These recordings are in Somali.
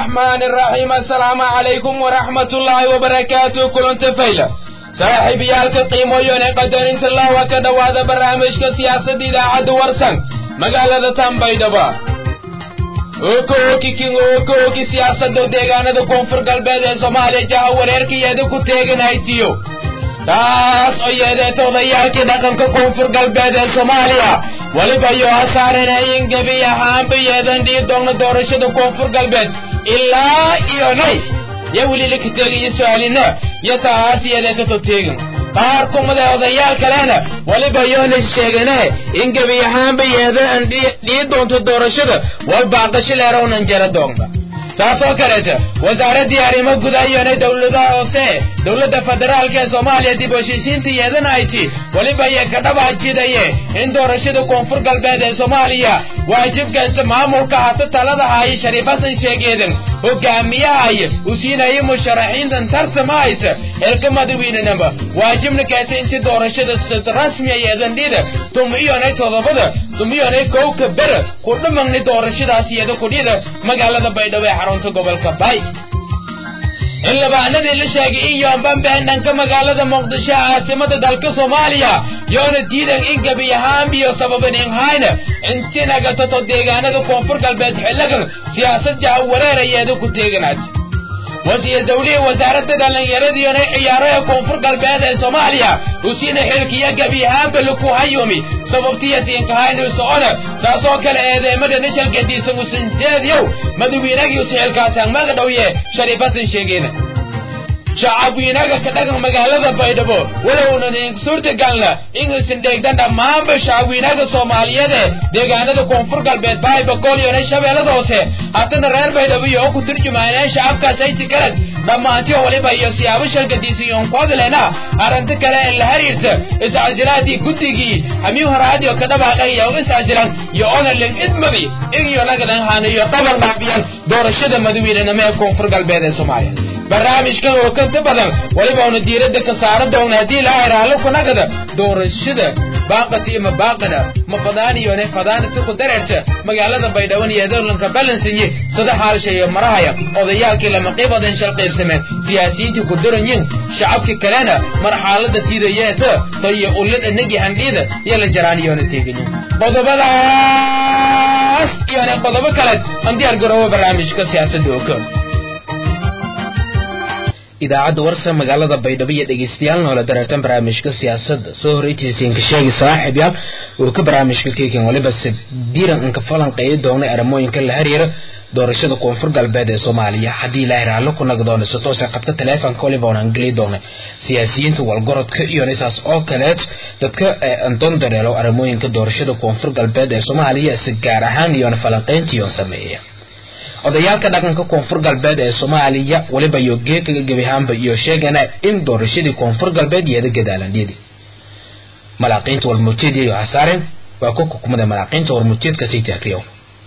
الرحمن الرحيم السلام عليكم ورحمة الله وبركاته كلن تفيلة صاحب يالك قيمو يوني قدر انت الله وكذا وهذا برامج كسياسة دي عد ورسن مقالة تنبي دبا okoki kingo okoki siyaasadda deegaanada koonfur galbeed ee soomaaliya jaha wareerkayeeda ku teeganaytiyo taas oo yeedeeta odayaalkii dhaqanka koonfur galbeed ee soomaaliya weliba yoo hasaaranayin gebi ahaanba yeedan dhii doonna doorashada koonfur galbeed ilaa iyo nay yo welila ka teegayo su-aalina yo taas yeedeetato teegan qaar kumada odayaal kalena weliba yoona sheegane in gebi ahaanba yeedan dhii doonto doorashada wal baaqasho leerownan jara doonta taasoo kaleeta wasaaraddii arrimo gudaayona dowladaha hoose dowladda federaalka ee soomaaliya dib u heshiisiinta yeedan ayti weliba yee ka dhabajidaye in doorashada koonfur galbeed ee soomaaliya waajibkasta maamulka hata talada haaye shariif xasan sheegeedan hogaamiyahay u siinayay musharaxiintan tarsamayta elka madawiinanaba waajibna keeta inti doorashada rasmiya yeedan dhida tumiyonay todobada tumiyonay kowka bera ku dhamagni doorashadaas yeeda kudhida magaalada baydhabo ee xarunta gobolka bay in labaanadii la sheegay in yoonbanbeen dhanka magaalada muqdisho caasimada dalka soomaaliya yoona diidan in gebi ahaanbiyo sababan in hayna intinagatato deegaanada koonfur galbeed xiligan siyaasad jaha wareerayeeda ku teeganaad wasiir dawlihii wasaaradda dhallinyaradiiona ciyaaraha koonfur galbeed ee soomaaliya usiina xilkiyo gebi ahaanba laku hayumi sababtiya siinkahaynu socona taasoo kale eedeemada nishal gadiisan usanjeediyow madawiinagii usixilkaasaan magadhowye shariif hasan sheegeena shacabwiinaga ka dhagan magaalada baydhabo walownan suurtagalna inuusan dheegdan dhammaanba shacabwiinaga soomaaliyeede deegaanada koonfur galbeed baay bakooliyona shabeellada hoose haddana reer baydhabo iyo oo ku turjumaaneen shacabkaas ay tikarad dhammaantiyo waliba iyo siyaabo shalgadiisiyoon ku hadlena arrinta kale ee la xiriirta iscasilaadii guddigii hamiyu horaadiyo ka dhabaaqay iyo iscasilan iyo onaling idmadi igiyo nagadan haanayo qaban dhaabiyan doorashada madawiinenimo ee koonfur galbeed ee soomaaliya barnaamijkan oo kanta badan weliba una diiradda ka saara doona haddii la ayraalo kunagada doorashada baaqati ima baaqana ma fadaaniyone fadaanata ku dareerta magaalada baydhaban iyo dowlanka balansinye sada haalsha iyo marahaya odayaalkii lama qiibaden shal qaybsameen siyaasiyiintii ku duranyin shacabkii kalena marxaalada tiidayeeta tayo ullada nagi handhiida iyo la jaraaniyona teeganyin qodobadaas iyone qodobo kaleed aan diyaar garoobo barnaamijka siyaasadda oka idaacadda warsa magaalada baydhabo iyo dhegeystayaal noola dareertan barnaamijka siyaasadda soo horeytiisiinka sheegi saaxiib yaal uu ka barnaamijka keekan waliba sadiiran inka falanqeeyi doonay arrimooyinka la xiriira doorashada koonfur galbeed ee soomaaliya haddii ilaahay raallo ku nagi doono si toose qadka taleefonka waliba oonaan geli doonay siyaasiyiinta walgorodka iyo nisaas oo kaleed dadka andoon dareelo arrimooyinka doorashada koonfur galbeed ee soomaaliya si gaar ahaan iyona falanqeyntiiyoon sameeya odayaalka dhaqanka koonfur galbeed ee soomaaliya weliba iyo geekaga gebihaanba iyo sheegana in doorashadii koonfur galbeed yeeda gadaalandhidi malaaqiinta warmurteed iyo hasaaren waa ku xukumada malaaqiinta warmurteedka siiti akriyo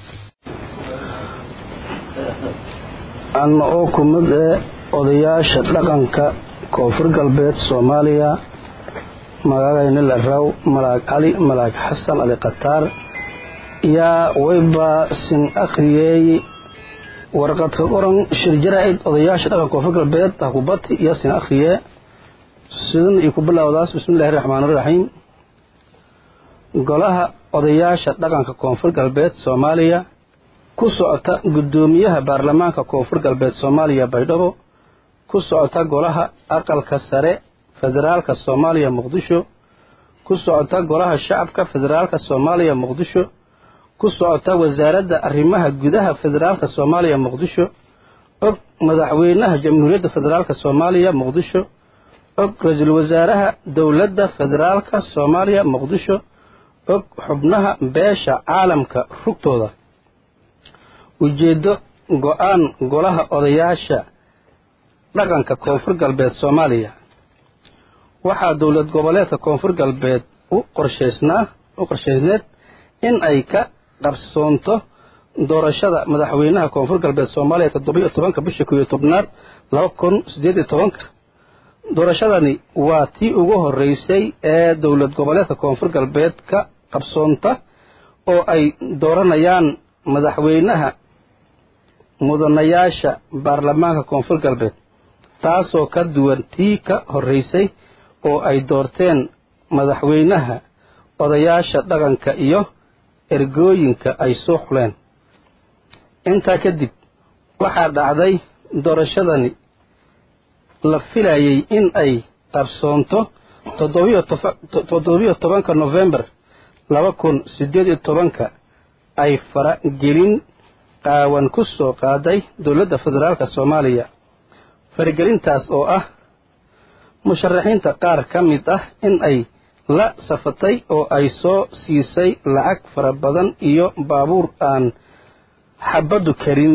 anna oo ku mid ee odayaasha dhaqanka koonfur galbeed soomaaliya magacayna la raw malaag cali malaag xasan ali khataar yaa wayba sin akhriyey warqadka qoran shir jaraa'id odayaasha dhaqanka koonfur galbeed hakubati iyo sin akhriye sidan iyo ku bilowdaas bismillahi raxmaan iraxiim golaha odayaasha dhaqanka koonfur galbeed soomaaliya ku socota guddoomiyaha baarlamaanka koonfur galbeed soomaaliya baydhabo ku socota golaha aqalka sare federaalka soomaaliya muqdisho ku socota golaha shacabka federaalka soomaaliya muqdisho ku socota wasaaradda arrimaha gudaha federaalka soomaaliya muqdisho og madaxweynaha jamhuuriyadda federaalka soomaaliya muqdisho og ra-iisul wasaaraha dowladda federaalka soomaaliya muqdisho og xubnaha beesha caalamka rugtooda ujeeddo go-aan golaha odayaasha dhaqanka koonfur galbeed soomaaliya waxaa dowlad goboleedka koonfur galbeed u qorshaysnaa u qorshaysneed in ay ka qarsoonto doorashada madaxweynaha koonfur galbeed soomaaliya toddoba iyo tobanka bisha kow iyo tobnaad laba kun siddeed iyo tobanka doorashadani waa tii ugu horreysay ee dowlad goboleedka koonfur galbeed ka qabsoonta oo ay dooranayaan madaxweynaha mudanayaasha baarlamaanka koonfur galbeed taasoo ka duwan tii ka horraysay oo ay doorteen madaxweynaha odayaasha dhaqanka iyo ergooyinka ay soo xuleen intaa kadib waxaa dhacday doorashadani la filayay in ay qabsoonto toddobiyo tobanka nofembar laba kun siddeed iyo tobanka ay faragelin qaawan ku soo qaaday dowladda federaalk soomaaliya faragelintaas oo ah musharaxiinta qaar ka mid ah in ay la safatay oo ay soo siisay lacag fara badan iyo baabuur aan xabaddu karin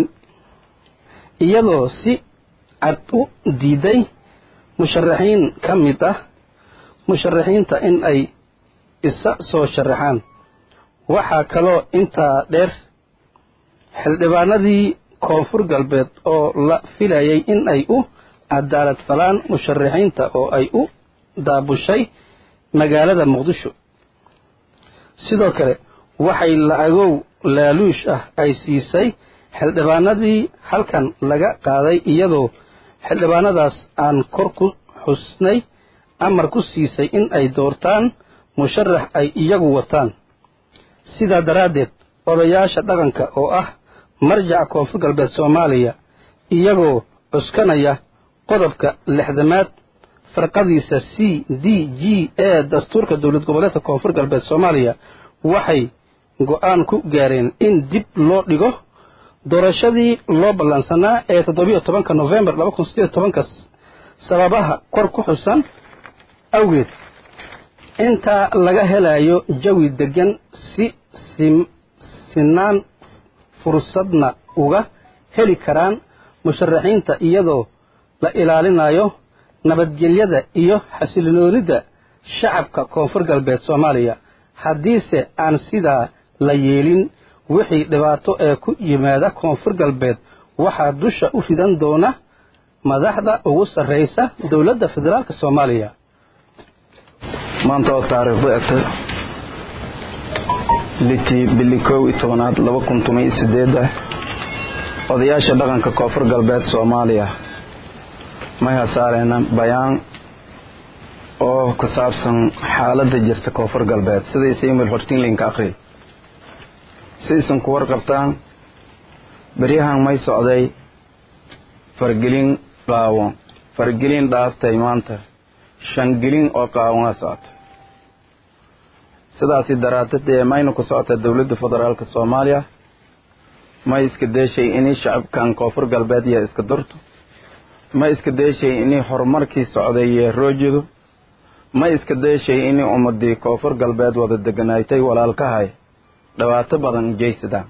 iyadoo si cad u diiday musharaxiin ka mid ah musharaxiinta in ay isa soo sharaxaan waxaa kaloo intaa dheer xildhibaanadii koonfur galbeed oo la filayay in ay u cadaalad falaan musharaxiinta oo ay u daabushay magaalada muqdisho sidoo kale waxay lacagow laaluush ah ay siisay xildhibaanadii halkan laga qaaday iyadoo xildhibaanadaas aan kor ku xusnay amar ku siisay in ay doortaan musharax ay iyagu wataan sidaa daraaddeed odayaasha dhaqanka oo ah marjaca koonfur galbeed soomaaliya iyagoo cuskanaya qodobka lixdamaad farqadiisa c d g ee dastuurka dowlad goboleedka koonfur galbeed soomaaliya waxay go'aan ku gaareen in dib loo dhigo doorashadii loo ballansanaa ee toddobiyo tobanka nofembar laba kun sideed tobanka sababaha kor ku xusan awgeed intaa laga helayo jawi deggan si sinaan fursadna uga heli karaan musharaxiinta iyadoo la ilaalinayo nabadgelyada iyo xasiloonida shacabka koonfur galbeed soomaaliya haddiise aan sidaa la yeelin wixii dhibaato ee ku yimaada koonfur galbeed waxaa dusha u ridan doona madaxda ugu sarraysa dowladda federaalk soomaaliya maanta oo taariikhdu egtay litii bili kow iyo tobanaad laba kun toban iyo sideed ah odayaasha dhaqanka koonfur galbeed soomaaliya may hasaareyna bayaan oo ku saabsan xaaladda jirta koonfur galbeed sidaysa imil hortinlinka akhri sidaysan ku warqabtaan beryahan may socday fargelin qaawan fargelin dhaaftay maanta shangelin oo qaawana socota sidaasi daraadad ee mayna ku socota dowladda federaalk soomaaliya may iska deeshay inay shacabkan koonfur galbeed iyo iska durto ma iska deeshay inay horumarkii socday iyo roojidu ma iska deeshay inay ummadii koonfur galbeed wada deganaaytay walaalkahay dhibaato badan jeysadaan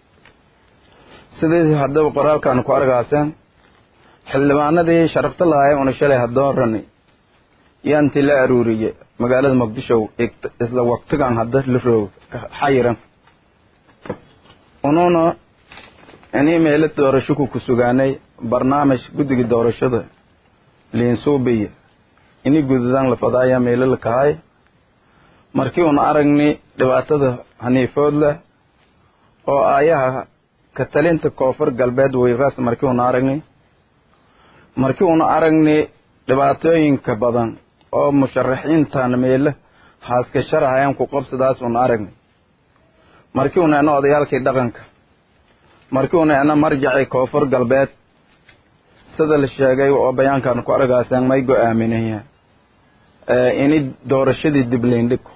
sidii haddaba qoraalkan ku argaaseen xildhibaanadii sharafta lahaay una shalay hadoorani yaanti la aruuriye magaalada muqdisho isla waqtigan hadda la roog xayiran unuuna inii meelo doorasho ku ku sugaanay barnaamij guddiga doorashada liinsuubiya ini gududaan la fadaaya meelo la kahay markii una aragni dhibaatada haniifood leh oo aayaha ka talinta koonfur galbeed weyqaas markii una aragni markii una aragni dhibaatooyinka badan oo musharaxiintan meelo haaska sharahayan ku qabsidaas una aragni markii una ena odayaalkii dhaqanka markii una ena marjacii koonfur galbeed sida la sheegay oo bayaankan ku argaaseen may go-aaminaya ini doorashadii dib liindhigo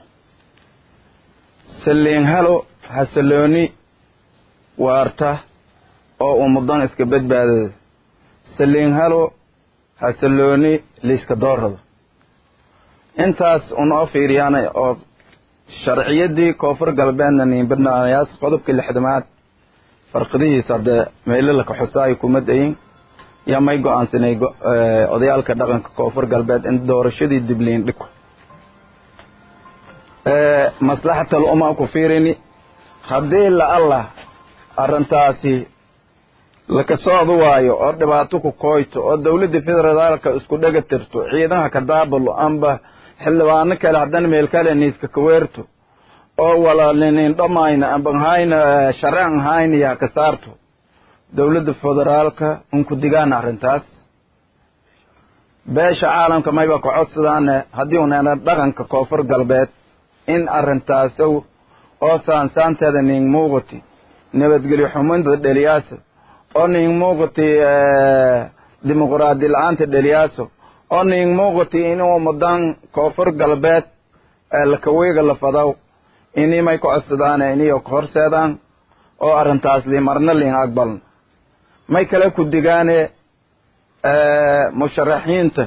saliin halo hasalooni waarta oo ummadan iska badbaadada saliin halo hasalooni liiska doorada intaas unoo fiiriyaan oo sharciyadii koonfur galbeedna niinbanayaas qodobka lixdamaad farqadihiisa haddee meelolaka xusaayo kuma dayin yaa may go-aansanay odayaalka dhaqanka koonfur galbeed in doorashadii dibliin dhigo maslaxatal umaa ku fiirini haddii la allah arrintaasi laka socdo waayo oo dhibaato ku kooyto oo dowladda federaalka isku dhega tirto ciidaha ka daabulo amba xildhibaano kale haddana meel kale niiska kaweerto oo walaalinin dhomayna amban hayna sharcan hayna yaa ka saarto dowladda federaalka unku digaana arrintaas beesha caalamka mayba ka codsadaane haddii uneena dhaqanka koonfur galbeed in arrintaasow oo saansaanteeda ning muuqati nabadgelyo xuminta dheliyaasa oo ning muuqati dimuqraadi la-aanta dheliyaasa oo ning muuqati inuu mudan koonfur galbeed lakaweega la fadaw inii may ka codsadaane iniyo ka horseedaan oo arrintaas li marna liin aqbaln may kale ku digaane musharaxiinta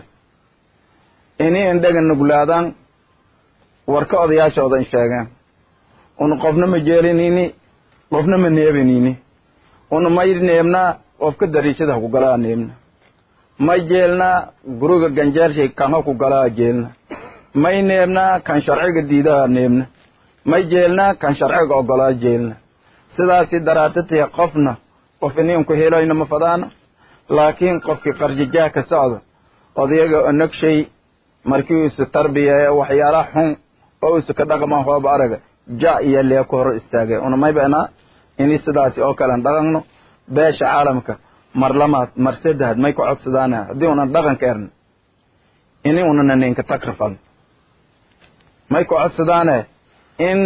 inii indhaga nuglaadaan warka odayaashooda in sheegeen una qofna ma jeelinini qofna ma neebinini una may neebnaa qofka dariishada ha ku galaa neebna may jeelnaa guriga ganjeelshay kan ha ku galaa jeelna may neebnaa kan sharciga diidaha neebna may jeelnaa kan sharciga ogolaa jeelna sidaasi daraadadee qofna qof iniinku heloyna ma fadaana laakiin qofkii qarjajaah ka socda odayaga onagshay markii isu tarbiyaye waxyaalaha xun oo isu ka dhaqma hooba araga ja iyo lee ku hor istaagay una may beenaa ini sidaasi oo kalen dhaqanno beesha caalamka mar lamaad mar saddexaad may ku codsadaana haddii unan dhaqanka erna ini unana ninka takrifal may ku codsadaane in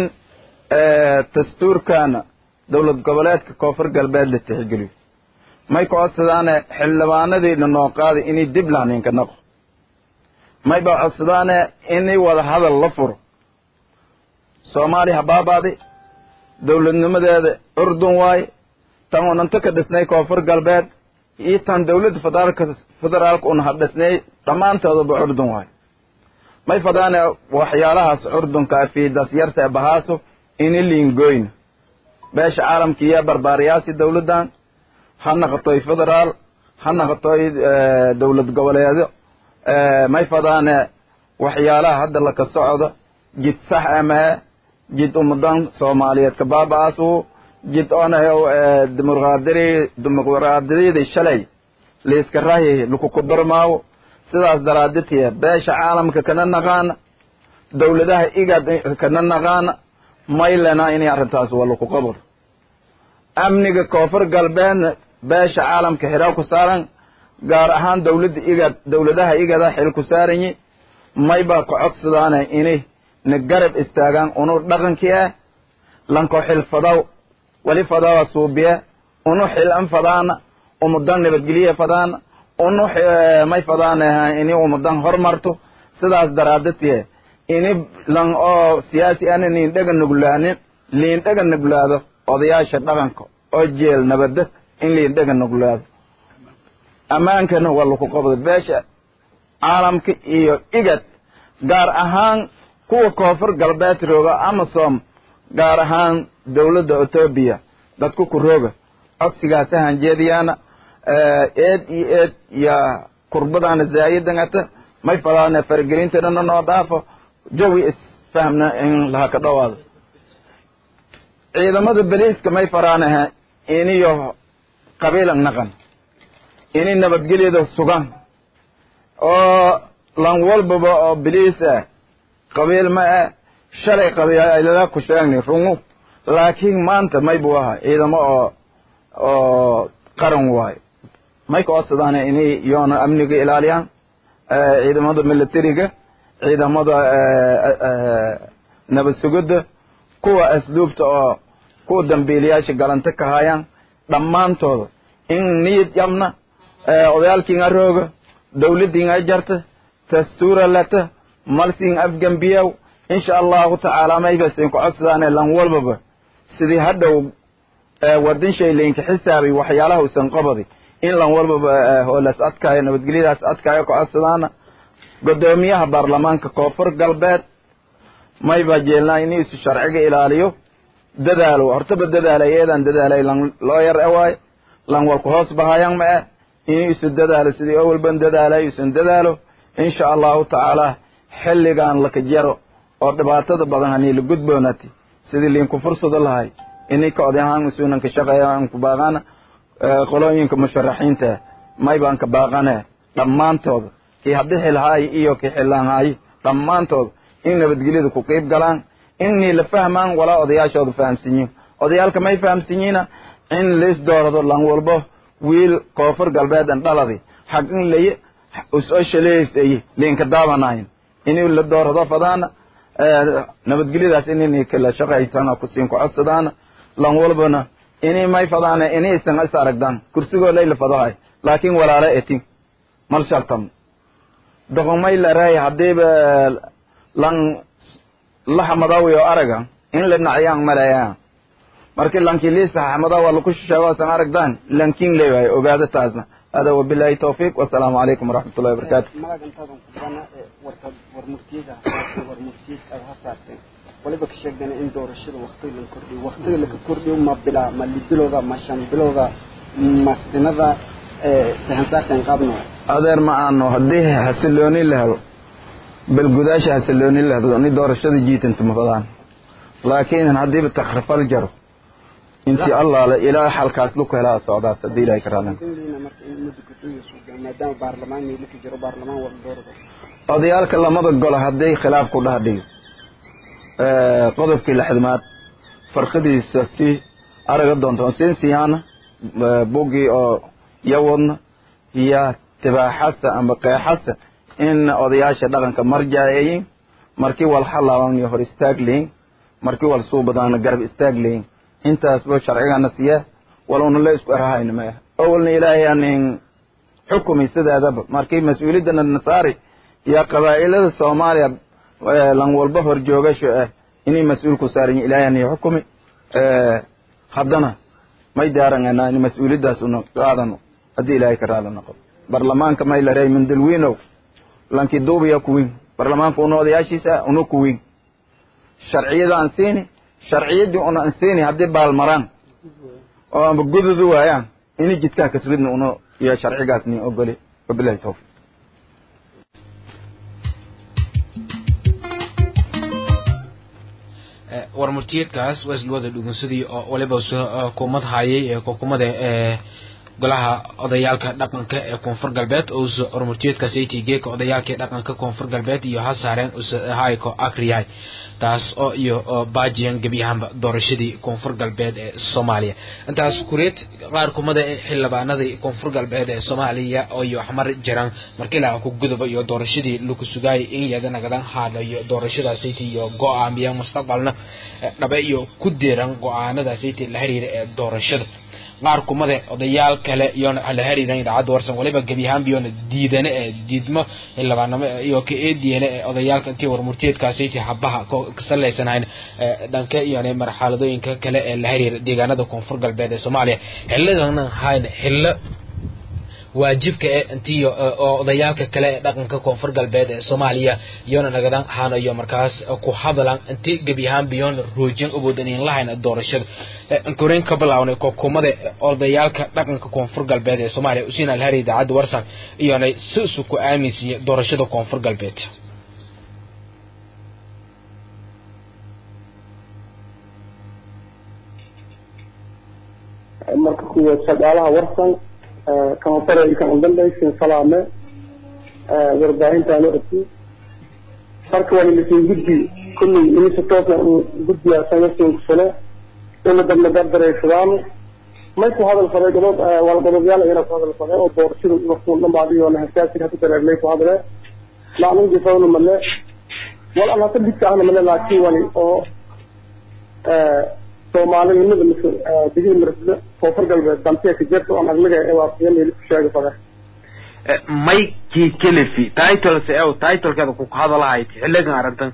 dastuurkana dowlad goboleedka koonfur galbeed la tixgeliyo may ku codsadaane xildhibaanadiina noo qaaday inay dib lahninka naqo may ba codsadaane inay wada hadal la furo soomaaliya habaabaadi dowladnimadeeda urdun waaye tan unanta ka dhisnay koonfur galbeed iyo tan dowladda federaalka federaalka una hadhisnay dhammaantoodaba urdun waaye may fadaane waxyaalahaas curdunka fiidas yarta bahaaso ini liingoyna beesha caalamka iyo barbaariyaasi dowladdan ha naqotoy federaal ha naqotoy dowlad goboleedyo may fadaane waxyaalaha hadda laka socdo jid sax amahe jid ummadan soomaaliyeed ka baaba-aasu jid onayo dimuqraadiri dimuqraadiyadii shalay liiska rahi lakuku darmaawo sidaas daraaditiya beesha caalamka kana naqaana dowladaha igad kana naqaana maylena inay arrintaas waa laku qabor amniga koonfur galbeedna beesha caalamka xidhaa ku saaran gaar ahaan dowladda igad dowladaha igada xil ku saaranyi may baa ka codsadaane inay na garab istaagaan unu dhaqankii ah lanko xil fadaw wali fadawa suubiye unu xil an fadaana umudan nabadgelye fadaana unu may fadaane ini umudan hormarto sidaas daraadatiye ini lan oo siyaasi ana niin dhaga nuglaanin liin dhaga nuglaado odayaasha dhaqanka oo jeel nabada in liin dhaga nuglaado ammaankana waa laku qabda beesha caalamka iyo igad gaar ahaan kuwa koonfur galbeed rooga amasom gaar ahaan dowladda etoobiya dadku ku rooga codsigaasa hanjeediyaana eed iyo eed iyo kurbadaana zaayidangata may falaane faragelintana noo dhaafo jawi isfahmna in laha ka dhawaado ciidamada beliiska may faraanaha iniyo qabiilan naqan ini nabadgelyada sugan oo lan walbaba oo beliis ah qabiil ma ah shalay qabiilada ku sheegni rungu laakiin maanta may buu ahaa ciidamo oo oo qaran waayo may ka codsadaan inay yoona amniga ilaaliyaan ciidamada militariga ciidamada nabad sugidda kuwa asluubta oo kuwa dambiilayaasha galanta ka hayaan dhammaantooda in niyad yabna odayaalkiinga rooga dowladdiinga jarta dastuura lata malsiin afgambiyow insha allahu tacaala maybasin ku codsadaane lan walbaba sidii hadhow wadin shaylaynka xisaabay waxyaalaha usan qabadi in lan walbaba hoolas adkaayo nabadgelyadaas adkaayo ku codsadaana guddoomiyaha baarlamaanka koonfur galbeed mayba jeelnaa in isu sharciga ilaaliyo dadaalo hortaba dadaalay eedan dadaalay lan loo yar ewaay lan walku hoos bahayan ma eh in isu dadaalo sidii oo walban dadaalay isan dadaalo insha allahu tacaala xilligan laka jaro oo dhibaatada badan hanii la gudboonati sidii liinku fursado lahay inay ka odayahaan isuunan ka shaqeeya aan ku baaqana qolooyinka musharaxiinta may baan ka baaqane dhammaantooda kii haddi xilhaayo iyo kii xillaanhaayo dhammaantooda in nabadgelyada ku qiib galaan innii la fahmaan walaa odayaashooda fahamsinyo odayaalka may fahamsinyiina in liis doorado lan walbo wiil koonfur galbeedan dhaladi xag in laye usoo shaleeysay liinka daabanayn inuu la doorado fadaana nabadgelyadaas inay kala shaqaytana kusiin ku codsadaana lan walbana inay may fadaana inaysan is aragdaan kursigoo layla fadahay laakiin walaala etin mal shartam doqomay laray haddiiba lan lahamadawiyo araga in la nacyaan malayaan markii lankii liisa xamada waa laku shisheego san aragdaan lankin leeyahay ogaada taasna hada wabilahi tawfiiq wasalaamu calaykum waraxmat ullahi wabarakaatu malag intaadan ku bana warka war murtiyada hasaartay war murtiyad aad hasaartay waliba ka sheegdana in doorashada waktiga la kordhiyo waktiga laka kordhiyo ma bilaa ma libilowda ma shan bilowda ma sinada sahansaartan qaabno adeer ma aano haddii xasilooni la helo bal gudaasha xasilooni la helo ni doorashada jiitanta ma fadaan laakiin haddiiba takrifal jaro intii allaale ilaa xalkaas luku helaa socdaas haddii ilahay ka raalin marka in muddo kordhiyo suuga maadaama baarlamaan meelaka jiro baarlamaan wada doorada odayaalka lamada golo hadday khilaaf ku dhex dhigo qodobkii lixdamaad farqadiisa si araga doonto siin siyaana buggii oo yawadna iyo tibaaxasa ama qeexasa in odayaasha dhaqanka marjaayayin markii wal halaaban iyo hor istaag leyin markii wal suubadaana garab istaag leyin intaasba sharcigana siya walowna la isku erahayna ma ah awalna ilaahay aanin xukumi sideedaba markii mas-uuliyadana nasaari iyo qabaa'ilada soomaaliya lan walba horjoogasho ah inay mas-uul ku saaran yihin ilaahay aanin xukumi haddana may daaranganaa in mas-uuliyaddaas una qaadano haddii ilaahay ka raali noqo barlamaanka may la reey mindalwiinow lankii duubiya kuwiin barlamaanka una odayaashiisa una kuwiin sharciyada aan siini sharciyaddii una aan siini haddii baalmaraan oo amba gududu waayaan ini jidkaa kasridna una iyo sharcigaas nin ogoli wabilahi tawfiq war murtiyeedkaas waa isla wada dhugunsadii oo waliba xukuumad hayay ee xukuumada ee golaha odayaalka dhaqanka ee koonfur galbeed uusa warmurtiyeedkaas ay tigeeka odayaalka dhaqanka koonfur galbeed iyo ha saareen uusa hayko akriyahay taas oo iyo baajiyan gebi ahaanba doorashadii koonfur galbeed ee soomaaliya intaas kureed qaar kumada ee xildhibaanadii koonfur galbeed ee soomaaliya oo iyo xmar jiraan markii laga ku guduba iyo doorashadii lagu sugaayay in iyada nagadan haadhayo doorashadaasayta iyo go-aamiya mustaqbalna dhabe iyo ku deeran go-aanadaasayta la xiriira ee doorashada qaar kumade odayaal kale iyoona la xiriiran idaacadda warsan waliba gebi ahaanba iyoona diidane ee diidmo xildhibaanamo iyo ka eediyane ee odayaalka intii warmurtiyeedkaasayta habaha ka salaysanhayn dhanka iyona marxaladooyinka kale ee la xiriira deegaanada koonfur galbeed ee soomaaliya xilladana hayn xillo waajibka ee intii oo odayaalka kale ee dhaqanka koonfur galbeed ee soomaaliya iyoona nagadan haanayo markaas ku hadalan intii gebi ahaanba iyoona roojin uboodanin lahayna doorashada ankoreyn ka bilawnay kokumada odayaalka dhaqanka koonfur galbeed ee soomaaliya usiina alhari idaacadda warsan iyoona si isu ku aaminsiiye doorashada koonfur galbeed marka kuwaad shaqaalaha warsan kama fara kan udambeysin salaame warbaahintaan orti marka waa lisin guddi kulley inisa toosa guddiga sanasinkufule ina dabna dardaraysadaan may ku hadal faday godob wala godobyaal ayana ku hadal faday oo doorashada markuu dhambaadiyo hasaasir hadu dareernay ku hadle maclum jifawna male wal an hata bidka ahna male laakiin wali oo soomaalinimada mise digil marasle koonfur galbeed dantiya ka jirta oon aglaga ewaasiya meeli ku sheega fade maykii kelifi titles ew titlekeeda ku hadalahayd xiligan aragtan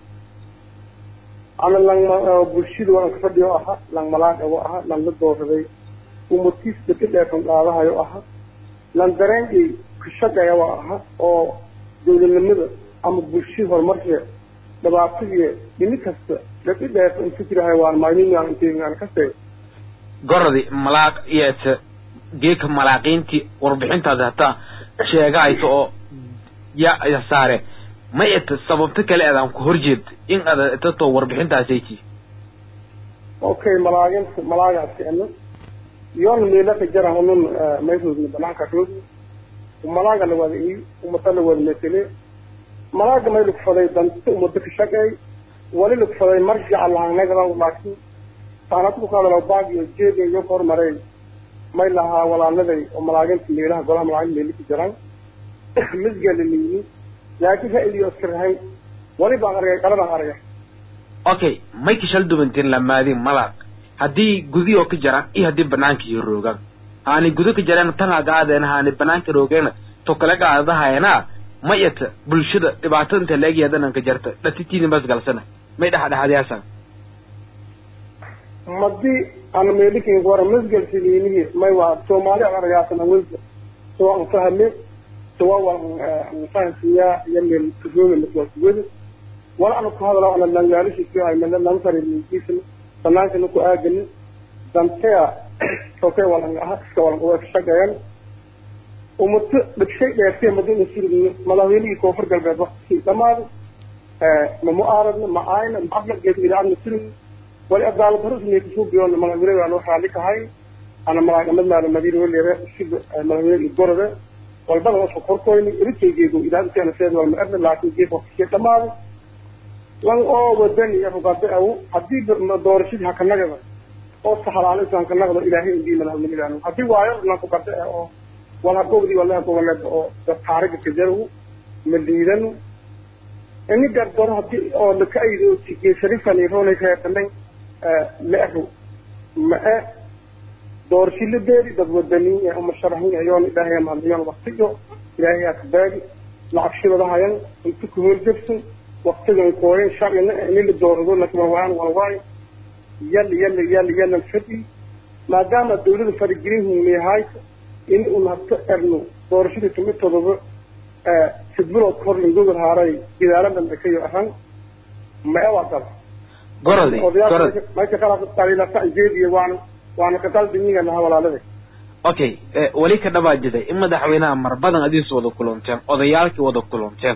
ana lang bulshada waan ka fadhiyo aha lang malaag ego aha lang la dooraday umurtiis dadka dheefan qaadahayo aha lang dareenkii ka shaqeeya waa aha oo dawladnimada ama bulshada horumarkeeda dhibaatadii dhimi kasta dadka dheefan inta jirahay waan maalin intaan kasee gorodi malaaq iyo geeka malaaqiintii warbixintaasi hataa sheegahayso oo ya saare ma ita sababto kale adaan ku horjeed in ada itato warbixintaasaytii okay malaaginta malaagaasi ena yoona meelaka jara hunun mayroodna banaanka roog malaaga la wada ii umata la wada metele malaaga may lugfaday danta umada ka shaqeey wali lugfaday marjaca lahanagada laakiin saanadku ku hadalo baag iyo jeed iyo hormaray may lahaa walaaladay oo malaaginta meelaha golaha malaagin meeli ku jiraan misgala liini laakiin ra'yiyo iskarahay wali baan argay qala baan argay okay may kashal dubantiin lamaadin malaaq haddii gudiyoo ka jaraan iyo haddii banaanka iyo roogaan haani gudo ka jareen tanga gaadeen haani banaanka roogeena to kale gaadahayana mayata bulshada dhibaatada inta la egyaadanan ka jarta dhatitiini bas galsana may dhexdhexaadiyaasan madii ana meelikin gora misgal siliinihi may waa soomaali aan argaasan awelka soo aan fahme soo waan fahansiyaa iyo meel kujooga maswaasugada wala ana ku hadalo ana langaalishi ku hay meel lan fari minkiisna banaanka ku aagani dantea tokay walan aha iska walan uga shaqeeyaan ummata dhigshay dheertay madina sirbiyo madaxweynihii koonfur galbeed waqti dhamaaday ma mu'aaradna ma aayna ma aflaqgeed ilaacadna sirbiyo wali adaalad hore ismay kusoo biyoona madaxweyne aan wax raalli kahay ana malaagamad maala madiina weliere sida madaxweyne gorode walbada wasku korkoyni irikaygeego ilaadkeena seed walma erna laakiin geef waqtiskee dhamaaday lan oo wadani iyo rugaade aw haddii doorashadii hakanagada oo saxalaalisan hakanagdo ilaahay indii madaxweynegaan haddii waayo lan ku gade oo wala gobdi wala goboleed oo taariga kajaru maliidanu ini gardaro haddii oo laka aydo geesarifan roonay kaadamay leeru ma-e doorashiladeedi dad wadaniin ee umasharaxiin ayoon ilaahay mahadiyoon waqtiyo ilaahay akabaagi lacag shibadahayan inta ku horjabsan waqtigan kooyen sharcina ini la doorado lakwalwaan walwaayo yal yal yal yalan fadhi maadaama dawlada faragelin huumiyahayta in un habto erno doorashadii tumid todoba sidbilood kahor lingogol haaray gidaaladan dhakayo ahan ma-e waa dal gorodi gorod marka qalab qalilasa jeediye waana waana ka qalbiniga laha walaalada okay weli ka dhabaajiday in madaxweynaha mar badan adiis wada kulunteen odayaalkii wada kulunteen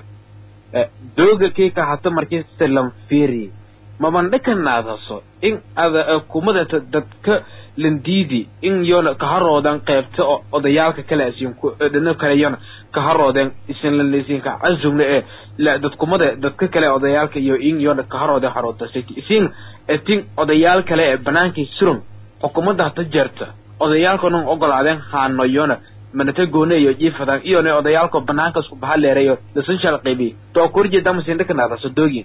dooga kii ka hata markii silan fiiri mabandhika naadaso in ada kumadata dadka landiidi in yoona kaharoodan qaybta oo odayaalka kale asiin ku dhino kale yoona kaharoodeen isin lanlisiinka casumna ee la dadkumada dadka kale odayaalka iyo in yoona kaharoodeen haroodasay isin etin odayaal kale ee banaankii surum xukuumadda hata jeerta odayaalka nun ogolaadeen haano yoona manata goone iyo jiifadan iyona odayaalka banaanka isku baha leerayo lasun shal qaybi to kurjeeda masindhika naadaso doogin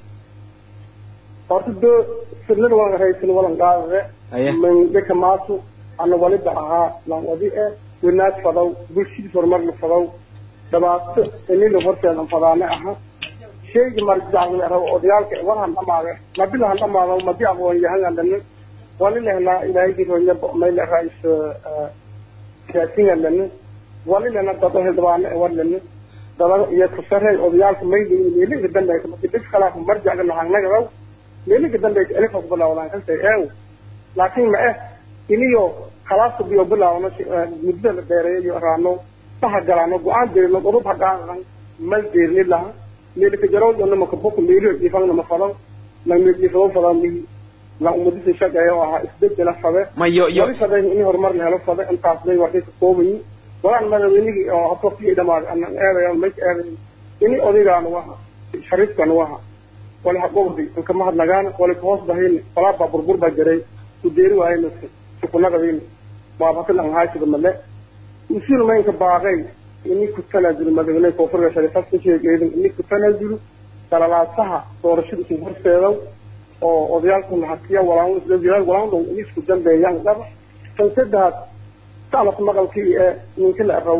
horta do sirnada waan haysan walan qaadade Aye. mandhika maasu ana waliba ahaa lan wadi e winaad fadaw bulshadii horumar la fadaw dhibaato inila horteedan fadaane aha sheyga marjacda rabo odayaalka war han dhamaade mabila han dhamaado madi aqoon yahan dhani wali lehnaa ilaahaygi ronya mayla rais siyaasin dhani wali lehna dado hildhibaane war lani dada iyo kusare odayaalka mayli meeliga dambe dhib kalaaf marjacda lahangnagadaw meeliga dambe elifas bilawdaan kantay eew laakiin ma eh iniyo khalaasta biyo bilaawno muddo la dheereeyo raano saha galaano go-aan dirino urub hagaanan mal deerni laha meelika jarawdana makabuku meeliyo jiifangna ma fado la meeljiifado fada mihi la umadisa shaqeeya oo ahaa isbedela fade ma yo yo wali fade in horumar la helo fade intaas bay waxay ka koobayi walaan madaxweynigii oo habkii dhamaad anan eedayo mayka eedayo ini odaygaanu waha shariifkanu waha wali haqobdi inka mahadnagaan wali kahoos bahin walaabaa burbur baa jiray ku deeri waayna sukunagadiin maabatan aan haashida male usul maynka baaqay ini ku tanaazulo madaxweyne koonfurka shariifad ka sheegeedin ini ku tanaazulo dalalaasaha doorashada isu horseedow oo odayaalku hatiya walaan walaan dhow ini isku dambeeyaan dhaba tan saddexaad sacnaka maqalkii ee ninka la araw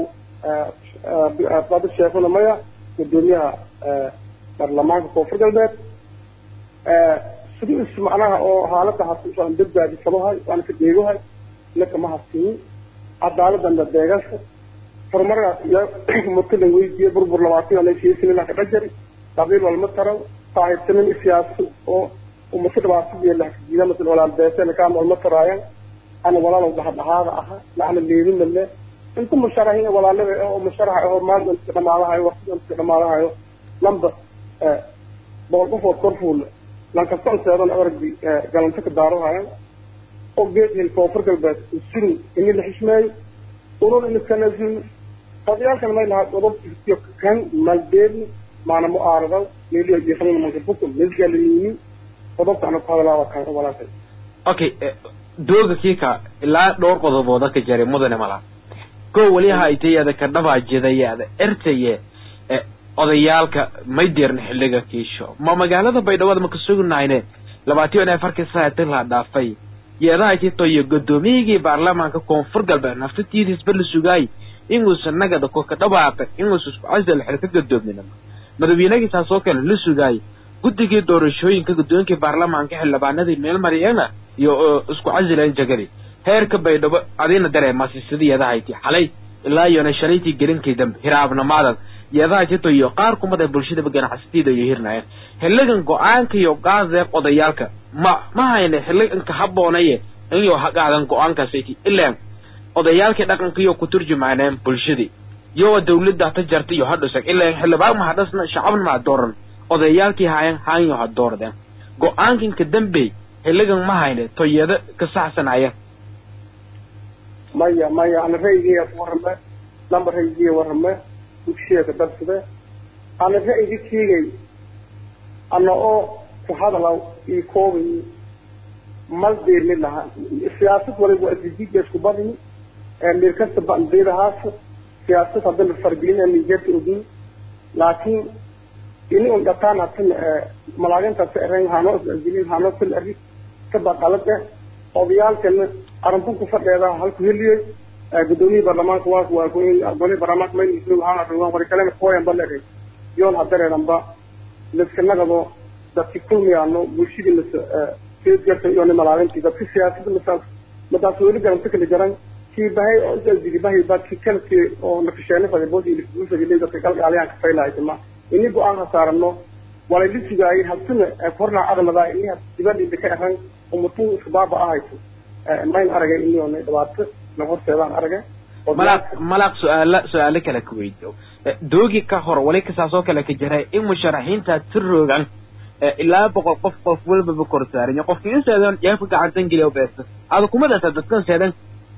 baabir sheekuna maya gudoomiyaha baarlamaanka koonfur galbeed sidii is macnaha oo haalada hasuusan badbaadi kabahay waana ka deegahay naka ma hasiin cadaaladana deegaanka horumarka iyo mutalan weydiye burbur labaatan ana sheesin ka dhajari qabiil walma taraw saaxiibtanin siyaasi oo umasa dhibaatadiiyo lahkajiida masal walaal beesena kaan walma taraayan ana walaalow dhahadhahaada aha lacna leedin male inta musharaxiin walaalada oo musharaxa oo maanta iska dhamaadahayo waqtiga iska dhamaadahayo lamba boqol qofood kor fuul lankaston seedan aragdi galanta ka daarohayan oo geed hel koonfur galbeed usurin ini la xishmeeyo urur in iskanaazulno odayaalkan may lahaa godob iyo kan maldeedni maana mu'aaradaw meeliyo jiifan manka bukum mesgalinini qodobka ana ku hadalaa waa kan walaalkay okay dooga kiika ilaa dhowr qodobooda ka jaray mudane mala ko weli haytayada ka dhabaajidayada ertaye odayaalka may deerna xilliga kiisho ma magaalada baydhabo ma ka sugnayne labaatiyo inay farkii saatin la dhaafay yeedaha kito iyo gudoomiyigii baarlamaanka koonfur galbeed naftatiidisba la sugaay inuusan nagada ko ka dhawaaqin inuusan isku casal xil ka gadoomina madaxweynagii taasoo kale la sugaay guddigii doorashooyinka guddooyinkii baarlamaanka xildhibaanadii meel mariyana iyo isku casilan jagadi heerka baydhabo adina dareemasi sidii yeedahayti xalay ilaa iyona shalaytii gelinkii dambe hiraabnimaadan yeedaha jito iyo qaar kumada bulshadaba ganacsatida iyo hirnaayeen xilligan go-aanka iyo gaadeeq odayaalka ma ma hayne xilliganka haboonaye inyo hagaadan go-aankaasati ilaan odayaalkii dhaqanka iyo ku turjumaaneen bulshadii iyo dawladda ta jarta iyo hadhusag ilaan xildhibaan ma hadhasna shacabna ma dooran odayaalkii haayan haanyo ha doordeen go-aankan ka dambey xilligan ma hayne toyada ka saxsanaya maya maya ana ra'yigiiya ku warrame lamba ra'yigiiya warrame dugsiyeeka darsade ana ra'yigi kiigay ana oo ku hadalaw ii koobay mal deerni lahaa siyaasad waliba adijida isku badini mir kasta bandeedahaas siyaasad hadda la fargelin nigeerta ogin laakiin ini un dhataan hatin malaagintaas eren hanoo isajilin hanoo kul eri kaba qalad eh odayaalkana arintun ku fadheeda halku heliyey gudoomiyii baarlamaanka waa waa goli baarlamaanka mayn islu haan arruwan wari kalena koyan balere yoon hadareeranba laskanagado dadki kulmiyaano bulshadii las jarta iyo malaagintii dadki siyaasada masaas madaas weli garanta kala jaran kii bahay oo isajili bahay ba ki kalki oo nakasheene fadi boos ili bulshadii dadka galgaaliyaan ka faylaaytama ini go-aan hasaarano walay la sugaayay habsina korna aqladaa ini dibadhiida ka eran umutun iska baaba ahayso mayn aragay iniona dhibaato na horseedaan aragay malaaq malaaq su-aala su-aalo kale ka weydo doogi ka hor wali kasaasoo kale ka jiray in musharaxiinta tiroogan ilaa boqol qof qof walbaba kor saaran qofki in seedan jeefka gacantan geliya beesta ada kuma dasa dadkan seedan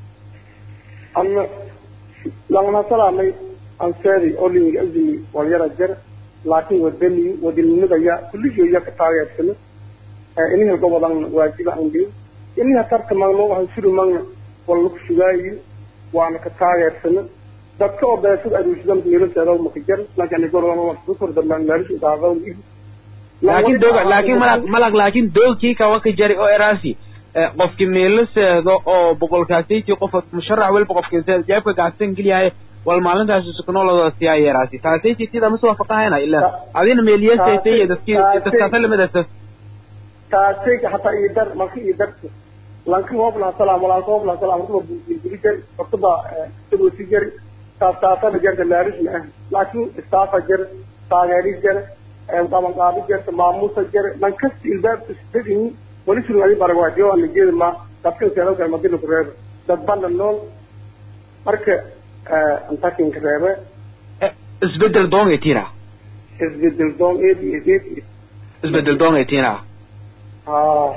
ana langana salaamay aan seedi olinga azimi walyara jar laakiin wadani wadanimadaya kulligiiya ka taageersano iniha gobodan waajiba aan geyn iniha tarta magno waxaan suri magna wal lagu sugaayo waana ka taageersano dadka oo beesada aruushdan miiraseeda maka jar laakiin gorodana waa ku kordhabaan meelisha idaacada laakiin doog laakiin malaq malaq laakiin doogkii kawa ka jari oo eraasi qofki meelo seedo oo boqolkaasaytii qof musharax walba qofki seedo jeebka gacsan geliyahay wal maalintaasi suknoloda siyaa yeeraasi taasaytii sida mas waafaqahayna ilaa adina meeliyesaysay dadkii dadkaasa lamidasa taasay hataa ii dar marka ii darta lanki hoobla salaam walaalka hoobla salaam ruba bulbuli jari hortaba sidoosi jari taas taasana jarta laarisna ah laakiin istaafa jar taageeri jar qabanqaabi jarta maamuusa jar man kasta ilbaab isdadini wali suru adi baragwaadiyo ana jeeda ma dadkan seedan kale madina ku reeba dad bana nool marka antakinka reebe isbedel doong etina isbedel doon eed iyo eed isbedel doong etina haa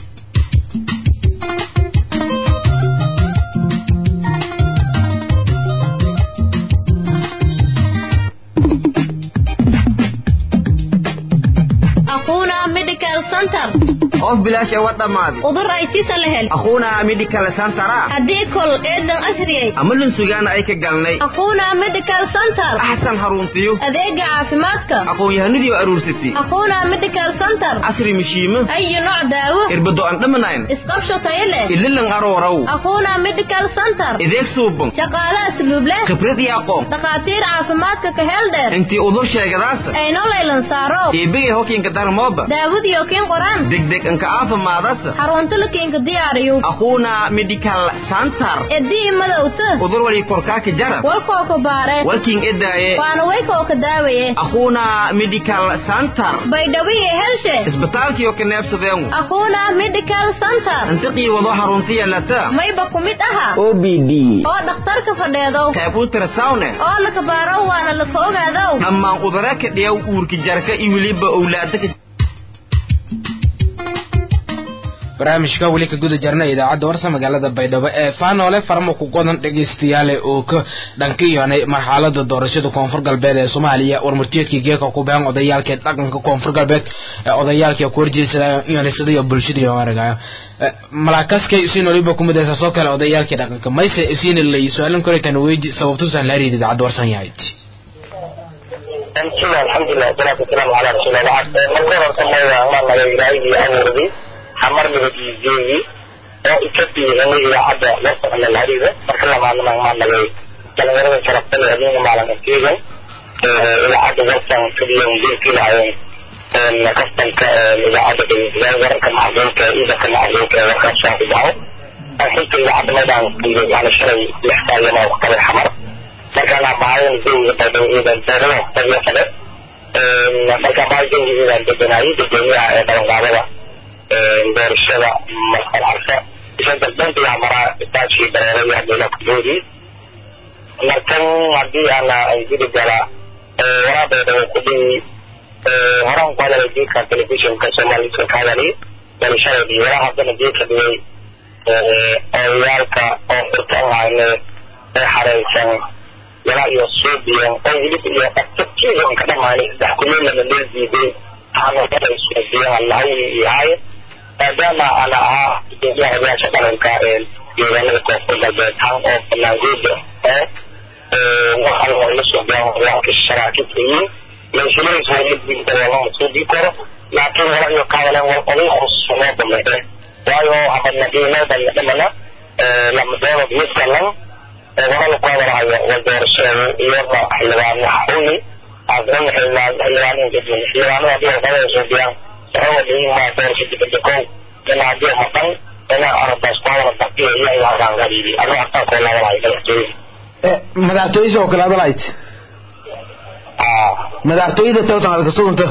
أخونا ميديكال سنتر qof bilaash ee wa dhammaaday udur ay sisa lehel akhuuna medical centera haddii kol eedan asriyay ama lunsugaana ay ka galnay أخونا ميديكال سنتر axsan haruntiyo adeega caafimaadka aqoon-yahanadii oo aruursatay أخونا ميديكال سنتر casri mishiimo أي نوع دaawo irbado aan dhamanayn isqabsho tayo leh ililan arooraw أخونا ميديكال سنتر ideeg suuban shaqaale asluub leh khibrad iyo aqoon dhakhaatiir caafimaadka ka heel dheer intii udur sheegadaasa ayno laylan saaro eebegay hokiinka darmooba daawadiyo kiin qoraan degdeg anka aafimaadasa xarunta la kiinka diyaariyo akhuuna medical center edii madowta udur wali korkaaka jarab walkoo ku baare walkiin edaaye waana waykoo ka daawaye akhuuna medical center baydhawiye helshe isbitaalkiyo ka neebsadeengu أخونا ميديكال سنتر intiqii wado haruntiya lata mayba ku mid aha o b d oo dhakhtarka fadheedo qayb ultrasawne oo la kabaaro waana la ka ogaadow dhammaan udara ka dhiyaw uurka jarka iyo weliba owlaada ka barnaamijka weli ka guda jarna idaacadda warsa magaalada baydhabo ee faanoole farmo ku qodan dhegaystayaale oo ka dhankiyoonay marxalada doorashada koonfur galbeed ee soomaaliya warmurtiyeedkii geeka ku been odayaalkee dhaqanka koonfur galbeed ee odayaalkii ku horjeesada yonisada bulshada iyo aragayo malaakaskay isiin waliba ku midaysa soo kale odayaalkii dhaqanka mayse isiin lay su-aalan kore kan weydi sababtusan la riid idaacadda warsan yahay sida alxamdulilah wasalaatu wasalaamu calaa rasuulillah marka horta maya maa naga ilaahigii abuurday xamar midabgeedii oo ika biixinay idaacadda warsan alhariida marka lamaadna maa nagay dhalinyarada sharafta leh adduunka maalinkeegan idaacadda warsan kadiyan dilkilahayen kastanka idaacadda dhegeysadaan wararka macluumka ciidanka macluumka ee warkaas soo bidaco xilka idaacadda maydaan qiibay yani shalay lix taagan oo qabay xamar markaan abaayan jawiga baydhabo ciidan beerada tabiya kale markaan baa jawiga ciidan deganaayo dadweynaha ee dhabanqaadada doorashada markal arka isa dalbantiga maraa istaajkii bareeraya hadayla kudoodii markan haddii ana gudi gala waraa baydhabo ku dhihi horaan ku hadalay geedka telefishinka soomaalika ka hadalay doorashadii waraa haddana geedka dhigay odayaalka oo furtaan hayne ee xareysan walaa iyo suubiyan oo hilib iyo qabtabkiidan ka dhamaanay saddex kuleelana loo diiday aanada suubiyan allahawni iyo haaye maadaama ana ahaa gudoomiyaha odayaasha dhaqanka deegaanada koonfur galbeed haan oo banaanguuda oo waxaan waa la suubiyan odayaalka sharaakidka yihiin mansilays waa mid diinta lama suubi karo laakiin wala iyo kaadaleen war oday khusuuso loo dameeye waayo abadna qiimeedan dhamana lama doonad miskalan wadala ku hadalhayo waa doorashada iyada xildhibaan xuni aadana xildhibaanin kadib xildhibaanada hadii warqadada suubiyaan saxo wadayin maa doorasha dibadda kow ina hadii maqan ina aradaas ku hadala baqiya iyo iyo halkaan qadiidi adoo hartaan koo laadalahay madaxtooyada madaxtooyada oo kale hadalayd madaxtooyada tawtan aad ka suganta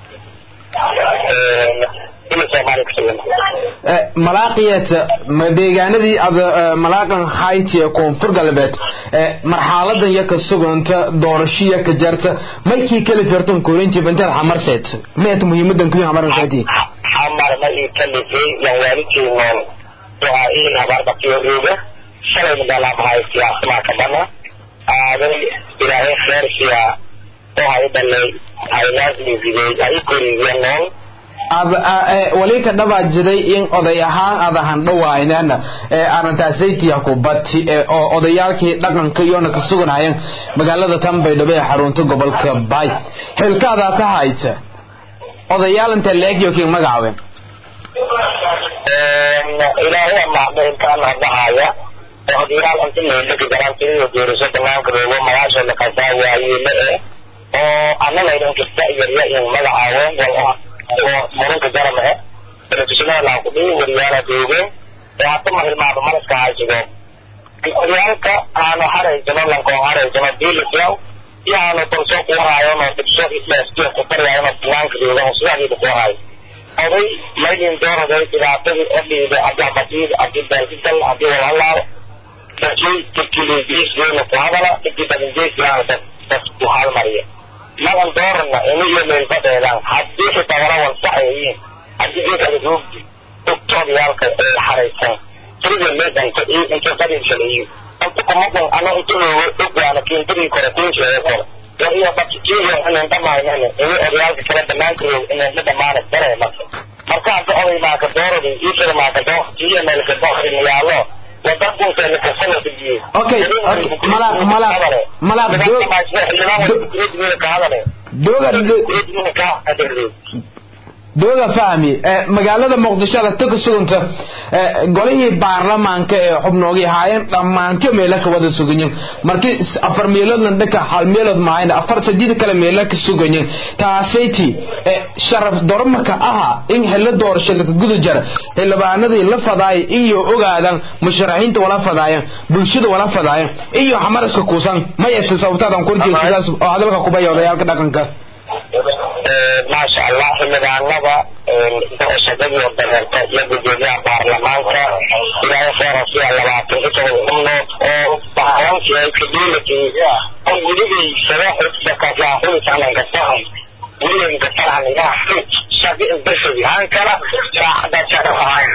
ila soomaali ka sugan malaaqiyat deegaanadii ad malaaqan hayti ee koonfur galbeed marxaladan iyo ka suganta doorashiya ka jarta maykii kala firtan korintiib intaad xamarseed meet muhiimadan kuyi xamarseeti xamar ma ii kalifay yan waalidkeenoon waxaa iin habaarbaqiyooga shalay madalaamahay siyaasmaa ka bana aaday ilaahay kheerkiya oo hay dhalay haylaasmisigay ay korigiya nool wali ka dhabaajiday in oday ahaan aad handhawaynana arrintaasaytiya ku bati oo odayaalkii dhaqanka iyona ka suganayeen magaalada tan baydhabo ee xarunta gobolka bay xilkaadaa ka haysa odayaal inta leegyo kii magacaaben ilaahay amaahda intaan hadahaya odayaal inta meelaka garantiyo geeriso banaanka roogo magaasha lakasaa waayeele eh oo anagaydan kasta yarya in magacaawen wal oo muranka garamahe telefishinada laa kudhihi wariyaala doogeen ee hadda mahilmaado malaska haysigo oryaalka aanu haraysano lankoo haraysano diilisyaw iyo aanu balso ku haayono dibso islaaskiya ku taryaayano banaanka doogan sidaadiida ku haayo oday maydin dooraday dhibaatadii odhiida hadii abadiid hadii baalkidal hadii walhalaalo dadkii dadkiilingeesgeena ku hadala dadkii badangeesgaana dad dad ku halmariya madan doorana iniyo meelbadeedan haddii xitaa wala wansaxayiin haddii geedkada roogdi ogtoodyaalka ee xaraysan sirida meedanka iyo inta qadiibsalayiin inta kumadan ano inta looga ogwaana kiintadii kore kinsheega kore war iyo dadkiiyo inaan dhamaynana ini odyaalka kale banaanka roog inaan la dhamaana daree marka marka hadda oday maaka dooradi iisada maaka doo iyo meelka doorinayaalo wadankunsa lakasana dijiye okay malaaq malaaq malaaq doog dooga fahmi magaalada muqdisho adagta ka suganta golihii baarlamaanka ee xubnoogii ahaayeen dhammaanto meelo ka wada suganyin markii afar meeloodna dhaka hal meelood maahayn afar saddeed kale meelo ka suganyin taasayti sharaf dormaka aha in xillo doorasho laka guda jara xildhibaanadii la fadaaya iyo ogaadan musharaxiinta wala fadaayan bulshada wala fadaayan iyo xamaraska kuusan mayata sababtaadan korjeesidaas oo hadalka kubaya odayaalka dhaqanka maasha allah xildhibaanada doorashadadii dareerta iyo gudoomiyaha baarlamaanka ilaahay kheerasiya labaatan iyo toban xubnood oo bahalansiay kaduulatay oo gudigaysada xudakaaxulisananka sahan gudiganka sahan ilaha shaqi intasadi hankala saacada shaqafahayn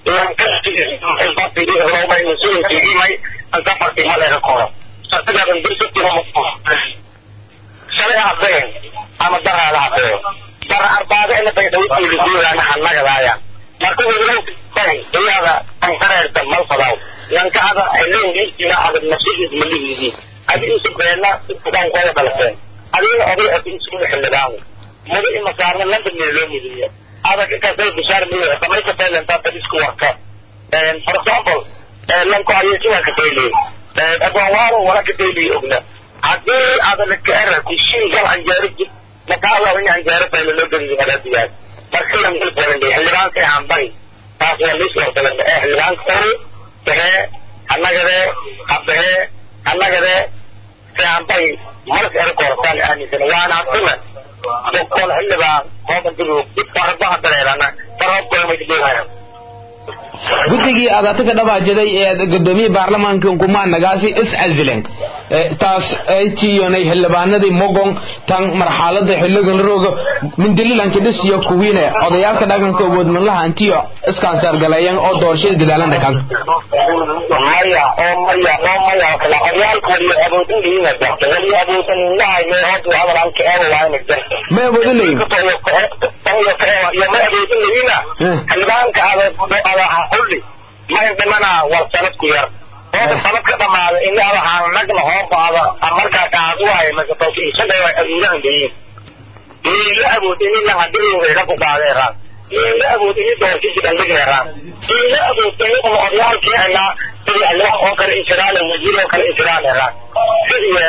mas-uulinkigimay anka fartima leega koro sartigadan dirsatimo shalay hadeen ama daraada hadeeyo dara arbaado ina baydhawituulisuugaana hanagadaaya marka wadaay iyada ankareerta malfadaw lankada ayleengisiina adag nafsidiis malihiidii adigiisu beena kudan koda dhalaseen adigina oday adi isugu xildhibaan mudo imasaarna landa meeloo mudiya adag kasay bishaar miyo samay kafaylenta dadisku warka for example lanko ayesiwa kafayliy adwanwaalo wala kafayliy ogna hadii adana kaera kushin gal anjeero jid makaala in anjeero fayla loo geliyo madaadiyaas marka lan gal badan xildhibaanka aan bari taas waa liis wartalan ee xildhibaanka ori bahee annagade habahee annagade aan bari malas era koortaan aaminsan waana haduna dokol xildhibaan hooban diru farbaha dareerana farhobkolamay guddigii aad ata ka dhabaajaday ee gudoomiyii baarlamaanka kumaanagaasi is casilen taas ay tiiyonay xildhibaanadii mogong tan marxalada xiligan rooga mindililanka dhisiyo kuwiine odayaalka dhaqanka awoodmanlaha antiyo iskansaargaleeyan oo doorashada gadaalana kan maya oo maya oo maya kala oryaalka waliyo awoodin liina jarta waliyo awoodin lahay mee hoodu hadalanka eewa waayna jarta ma awoodin layin iyo ma awoodin liina xildhibaanka ada xulli ma dhimana war sanadku yar hooda sanadka dhamaada in ada haanagna hoobaada markaa kaadu waayo masatoki isaga aduudahan leeyiin la awood in la hadiloweyna ku qaadeeraan la awood in doorkisi dhandhigeeraan la awood in oryaalkeena sidii allah oo kale insiraale wasiir oo kale insiraaleeraan sidii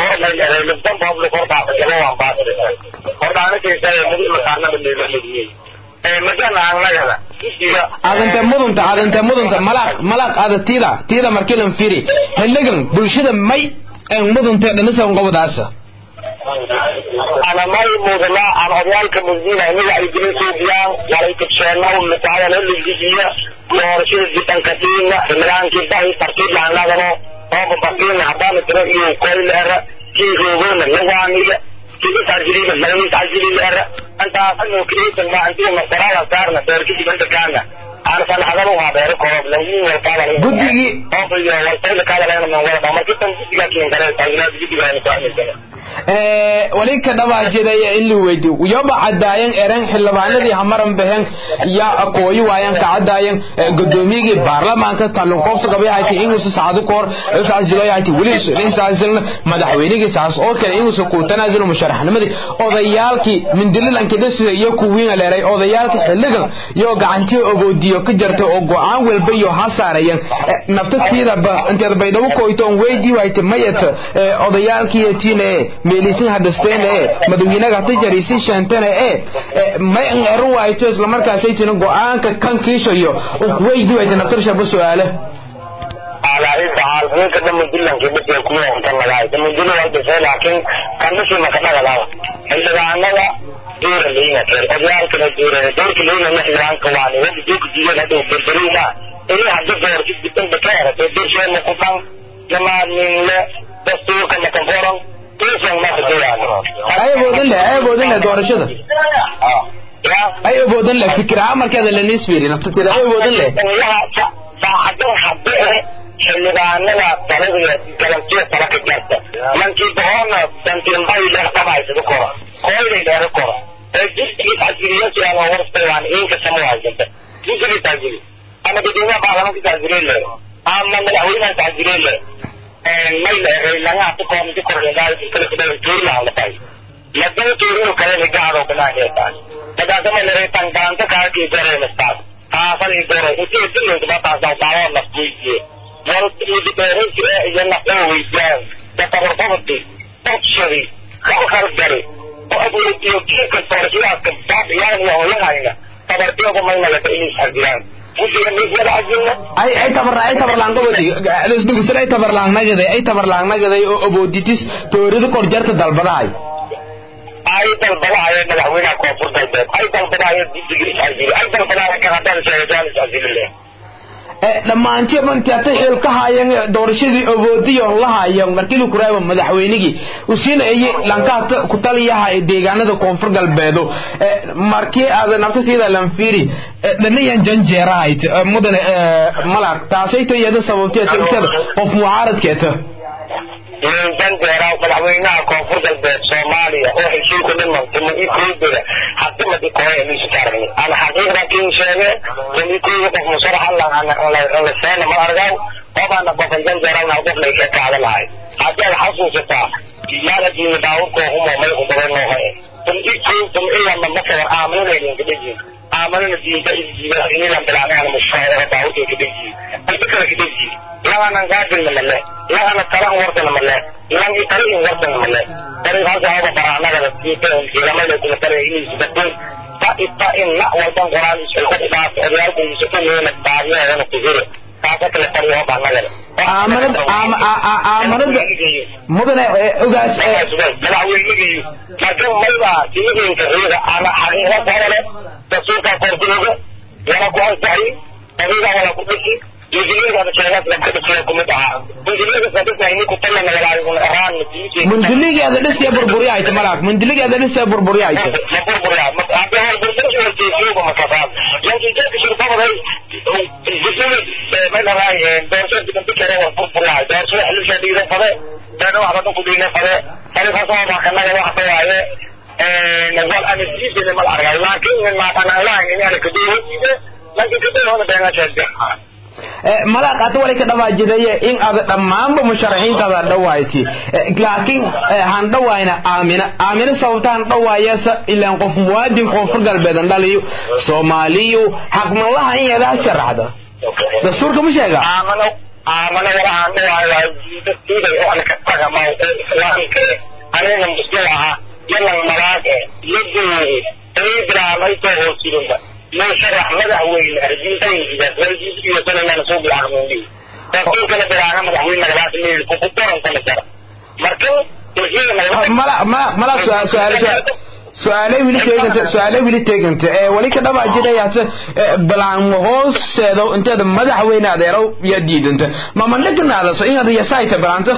adante mudunta adante mudunta malaq malaq ada tiida tiida markilan firi xiligan bulshada may en mudunta dhanisan qobadaasa ana may mudana aan oryaalka mudina inaga ay dilin suubiyaan walay kabsheena umataayana ligijiya doorashada jidankatiina imraankii bahi tartiib lahanadano ooba bakiina haddaana tiro iyo koyleera kii roogona lawaaniga kii tajriba laga tajriba antaa anu kiisan ma antii masarala saarna beerkii banta kaana aan san hadalu ha beer koob lagu warqaba guddigii oo biyo waltayla kala leena man wala markii tan guddiga kiin kare tajriba guddiga ni ku amisana wali ka dhabaajiday in la weydiyo yoba cadaayan eren xildhibaanadii hamaran baxeen yaa aqooyi waayan ka cadaayan gudoomiyagii baarlamaanka talunkoobsa qabay hayti inuusa saacado kahor iscasiloy hayti weli iscasilna madaxweynigii saas oo kale inuusa ku tanaasulo musharaxnimadii odayaalkii mindililanka dhasiga iyo kuwiina leeray odayaalka xilligan iyo gacantii ogoodiyo ka jartay oo go-aan walba iyo ha saarayan naftatiidaba inteed baydhabo koyto on weydii wayta mayat odayaalkii tiina meelisin hadasteen ee madaxweynaha hata jarisi sheentana ee may an eran waayto isla markaasay tina go-aanka kan kiishayo weydi wayta naftarshaaba su-aale على إيه تعال مين كده من دلنا كده بس يكون كان لغاية من دلنا واحد بس لكن كان مش ما كان لغاية اللي عندنا دور اللي هنا كده أجيال كده دور دور اللي هنا نحن عن كواني ودي دوك دي هذا بالدليل إيه هذا دور كده بتن بكرة تدور شيء مقطع لما من دستور كما كفرن ay awoodin leh ay awoodin leh doorashada ay awoodin leh fikir amarkeeda la nisbiri naftateeda ay awoodin leh saacadan hadee xildhibaanada taladiga galantiya tala ka jarta mankii boqona dantimbay leertamaysada kora koyday leera kora ee jisigi tajiriyasi aan warstay waan inka samawaysanta jisigi tajiri ama dadweynaha baarlamaanka tajireen le ama madaxweynaha tajireen le may leeray laga atukoomti korreedaay kala kala tuurlaan la tahay madana tuurinu kale ni gaaro banaaheetaan madaasama leeray tangaanta kaakii jareemastaan taasani doro intii dilowda mataasa taawaa naftiisiye wartiidi beeran jire iyo nafdoo weydaan dafabarfabati qabshadi kalkalgari oo abuuritiyo kiika doorashadaadka baabiyaan iyo hooyahayna tabartiyada mayna laka inay xajiraan ay ay tabarla ay tabarlaan gobodi isdugusir ay tabarlaan nagaday ay tabarlaan nagaday oo abooditis toorida korjarta dalbadahay ay dalbadahayo madaxweynaha koonfur galbeed ay dalbadahayo guddiga iscasili ay dalbadahayo kanadada sheegataan iscasilile dhammaantii bantiata xil ka haayeen doorashadii awoodiyo la haayeen markii lagu raabo madaxweynigii usiina ay lankaata ku taliyaha ee deegaanada koonfur galbeedo markii aad naftateeda lan fiiri dhanayan janjeerahayd mudane malak taasayto iyada sababteed intada qof mucaaradkeeta janjeera madaxweynaha koonfur galbeed soomaaliya oo heshiiku dhiman tuma ikuubiga hadimadi koya misu taarni ana xaqiiqda kiin sheege tuma ikuubi qof musaraxa la seena ma argaw qofana qofan janjeerana qof lay ka kaada lahay haddii aad xasuusataa yaala diini daawurkoo humo may ubadan noohay tuma ikuu tuma ilama masalan aaminadaynin kadhejin aaminana diinta inilan bilaanayana mushfaayada daawurkay kadhejiin inta kale kadhejiin laganan gaadilna male lagana talan wartana male lang italin wartana male dariiqaas haba baraanagada jiramada kuma tare inis dadin ta ita in na walban qoraan isku dhaaf odayaalku isu kumeena baadiyadana kujiro taasa kale tariyo baanagada aamanada aamanada mudane ogaas madaxweynigiiyo marka mayba diinka riida ama xaqiiqa qorale rasuulka korduuga wala ku ansaxi adiga wala ku dhisi injiliyaga sheegas la kadhisay kumid ahaa injiliyaga sadisna ini ku talla nagalaayun araan mundiligeeda dhisaya burburyahayta malaak mundiligeeda dhisaya burburyahayta burburya hadda hor burbursha wartiisiyoga makasaad laakiin jeedka shirbabaday jisimi may dharaay doorasho dibandikare war burburyahay doorashada xilisha dhiidan fade dana waxba dhan ku dhiinan fade tarifaasoo baakanaga waxta waaye wal anasiisina mal argay laakiin maatanalahan inaana kaduwadiide laakiin kaduwada beenasheede malaaq hada wali ka dhawaajidaye in aad dhammaanba musharaxiintaada dhawayti laakiin han dhawayna aamina aamina sababta han dhawaayasa ilaan qof muwaadin koonfur galbeedan dhaliyo soomaaliyu xaqmalaha in yadaa sharaxda dastuurka ma sheega aamano aamano walahaan dhawaayo dadkiiday oo ana ka tagama islaamka anina muslim ahaa yalan malaage yaduuri iidraamaytoo hoosirinba من شرح مدحوين أرجيتين إذا تولجيت في سنة من سوق العقمودي تقول كنا برانا مدحوين مدحوين من الكفوتر كنا شرح مركب تجينا ملا ملا ملا سؤال سؤال su-aalay wili teeganta su-aalay wili teeganta ee wali ka dhaba jirayaata balaan hooseedo inteeda madaxweyne adeerow yaa diidanta ma mandhaganaadaso inaad yasaayta balaanta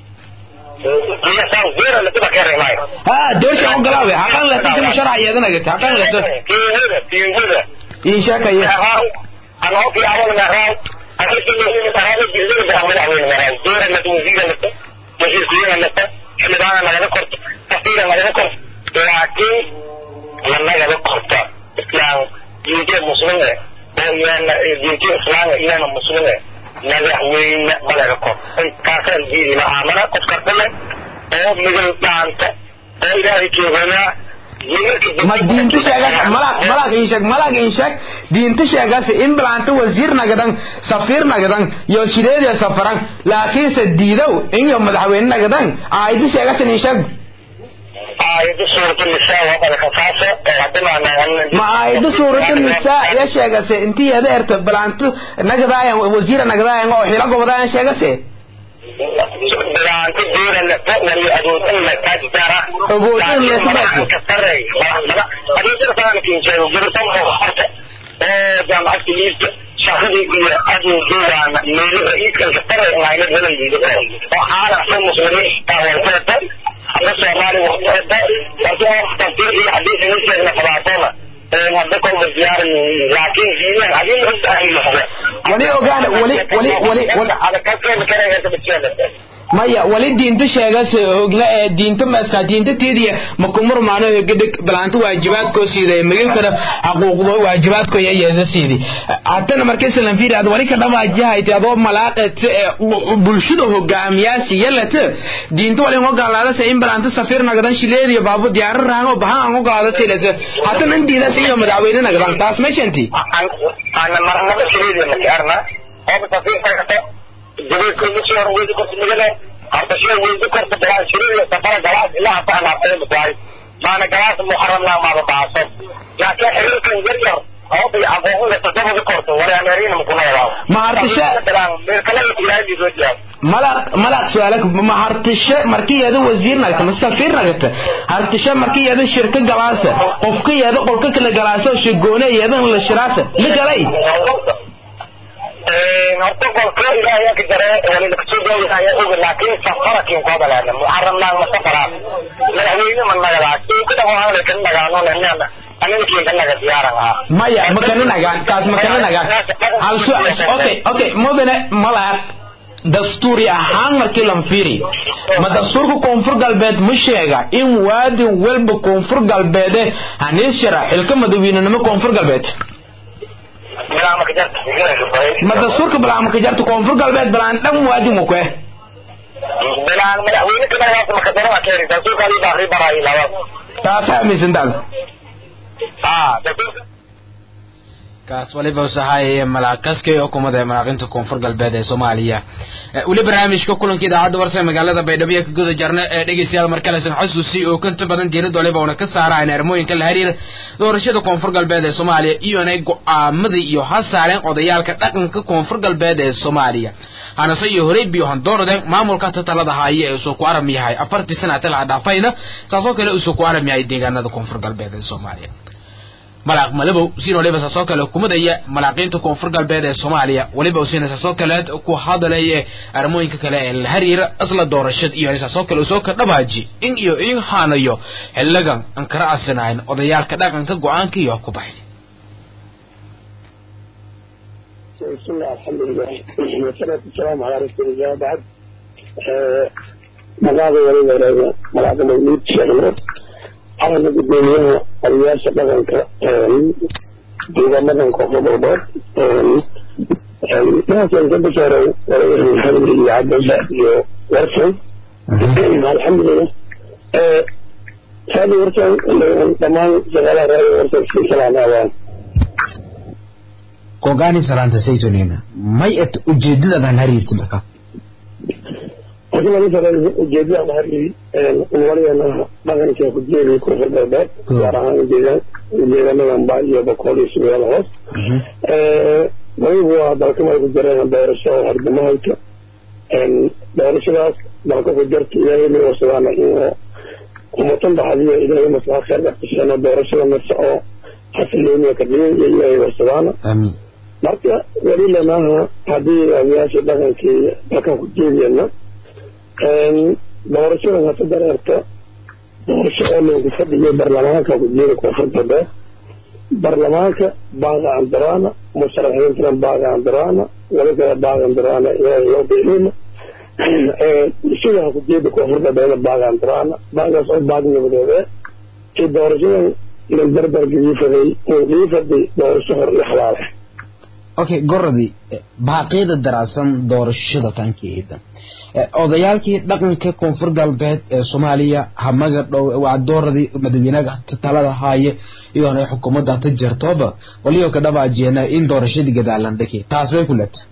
ها دوش عن قلاوي حقان لا تنتم شرع يدنا قلت حقان لا إن شاء الله أنا أوكي أول ما راو أنا كل يوم تهاوي جزء من أول أول ما راو دور أن توزيع لك توزيع كلنا لك إحنا بعنا ما نذكر كثيرا ما نذكر لكن لما نذكر إسلام يجي مسلمة ويانا يجي إسلام يانا مسلمة madaxweyne malaga kor kaasaan diidina aamana qofka dhale oo midal dhaanta oo ilaahay jooganaa ma diinta sheegas malak malak in sheeg malak in sheeg diinta sheegas in bilaanta wasiir nagadan safiir nagadan yo shideedya safaran laakiinse diidow in yo madaxweyne nagadan aayadi sheegasan in sheeg aayada suurata nisaa waa badaka taasa hadana ma aayada suurata nisaa ya sheegase intii yada erta bilaanto nagadaayan wasiira nagadaayan oo xila gobodaayan sheegase bilaanto diira lata wali adoodin lata jara awoodin lata kasarey adoodin sana kinjeedo gursan oo horta oo jaamacadka liista shaqadii iyo adoodoodaana meelaha iidkan kasarey layna galan diido oo xaalan soo muslimiin taawarteeta hadda soomaali warteeta laakiin tafsiir iyo xadiis niskeedna qabaatona hadda kolba diyaarin laakiin diidan hadii ogtahay noqda wali ogaan wali wali wali ada kaskeena karaysa biskeeda maya wali diinta sheegas ogla ee diinta maska diinta teediya makumur maano gadig balaanta waajibaadkoo siiday magilkana xaquuqdo waajibaadko yayeeda siidi hatana markay salan fiiri ad wali ka dhamaajihayti adoo malaaqet bulshada hogaamiyaasi yalata diinta wali ogolaadasa in balaanta safiir nagadan shileediyo baabu diyaaro raango bahan an ogolaadasa ilata hatana in diidas iyo madaxweyne nagadan taas meeshanti ana marnaba shileediya makiarna oo safiir kagata جبيت كل شيء ويجي كنت مجنة حتى شيء ويجي كنت بلا شيء سفر جلاس إلا حتى أنا أقول بتاعي ما أنا جلاس محرم لا ما بتعصب لكن حلو كان يرجع أو بيعبوه لتصرف كرت ولا أمرين مكونا يلا ما أرتشاء كلام كلام يجوز malaq malaq su'aalak ma hartishe markiyada wasiir nagta ma safiir nagta hartishe markiyada shirka galaasa qofka yada qolka kala galaasa shigoone yada la shiraasa la galay horta golka ilaahay ka jare wali kasoo joogaaya oga laakiin safarakin kooda leena muxaramnaan ma safaraan madaxweyne ma nagadaas ka dhawaanay kan nagaano leena aniga kan naga diyaaran ah maya makana nagaan kaas makana nagaan hal su okay okay mudane malaar dastuuri ahaan markii lan fiiri ma dastuurka koonfur galbeed ma sheega in waadin walba koonfur galbeede haniis shara xilka madaxweynenimo koonfur galbeed ma dastuurka bilaama ka jarta koonfur galbeed bilaan dhan waadin wa kue bilaan madaxweyne kanagaas makadaro akeeri dastuurka adii baaqri baraay laba taasa aaminsantaada ah dastuurka kaas waliba usahaayaya malaakaskay xukuumadda ee malaaqinta koonfur galbeed ee soomaaliya weli barnaamijka kulanka idaacadda warsa magaalada baydhabo ka guda jarna ee dhegeystayaal markalesan xasuusi oo kanta badan diirada waliba una ka saaraan armooyinka la xiriira doorashada koonfur galbeed ee soomaaliya iyona go-aamadii iyo ha saareen odayaalka dhaqanka koonfur galbeed ee soomaaliya hanase iyo horey biyo handoorode maamulka tatalada haaye ee usoo ku aram yahay afartii sanata laha dhaafayna saasoo kale usoo ku aram yahay deegaanada koonfur galbeed ee soomaaliya malaaq malabow siin waliba saasoo kale kumadaya malaaqiinta koonfur galbeed ee soomaaliya waliba siina saasoo kaleed ku hadalaya armooyinka kale ee la xiriira isla doorashad iyo saasoo kale usoo ka dhabaaji in iyo in haanayo xiligan aan kala asinayn odayaalka dhaqanka go-aanka iyo ku baxay بسم الله الحمد لله والصلاة والسلام على رسول الله بعد مقاضي ولي ولي ملاقي مولود شغله على الدنيا الرئاسة بدنك ديغا بدنك وفضل ناس ينقل بشارة ولي الحمد لله عبد الله ورسل الحمد لله هذه ورسل تمام شغالة رأي ورسل في سلام أوان kogaani salaanta saytonina may et ujeedadadan hariirti marka waxaa laga sareeyay ujeedada mahari waliyana dhaqanka ku jeedi ku xirbeed gaar ahaan deegaan deegaanadan baa iyo boqol iyo sagaal hoos waliba waa dalka ay ku jireen doorasho hordamahayta doorashadaas dalka ku jirta ilaahay ma wasadaana in umatan baxadiyo ilaahay maslaxa khayr dhaqashana doorashada nafsa oo xasilooniya ka dhigay iyo ilaahay wasadaana amiin marka weli lanaha haddii odayaasha dhaqankii dalkan ku jeediyana doorashadan hata dareerta doorasho oo loogu fadhiyo baarlamaanka ku jeeda koonfur galbeed baarlamaanka baaga andaraana musharaxiintana baaga andaraana wali kale baaga andaraana ilaahay loo biilina bulshada ha ku jeeda koonfur galbeeda baaga andaraana baagaas oo baag nabadeede ee doorashadan la darbar giifaday giifaday doorasho hor iyo xalaale okay goradii baaqyada daraasan doorashada tankeeda odayaalkii dhaqanka koonfur galbeed ee soomaaliya hamaga dhow waa dooradii madaxweynaha talada haaye iyoona xukuumadda ta jirtoba waliyo ka dhabaajeena in doorashadii gadaalan dhaki taas bay ku leeta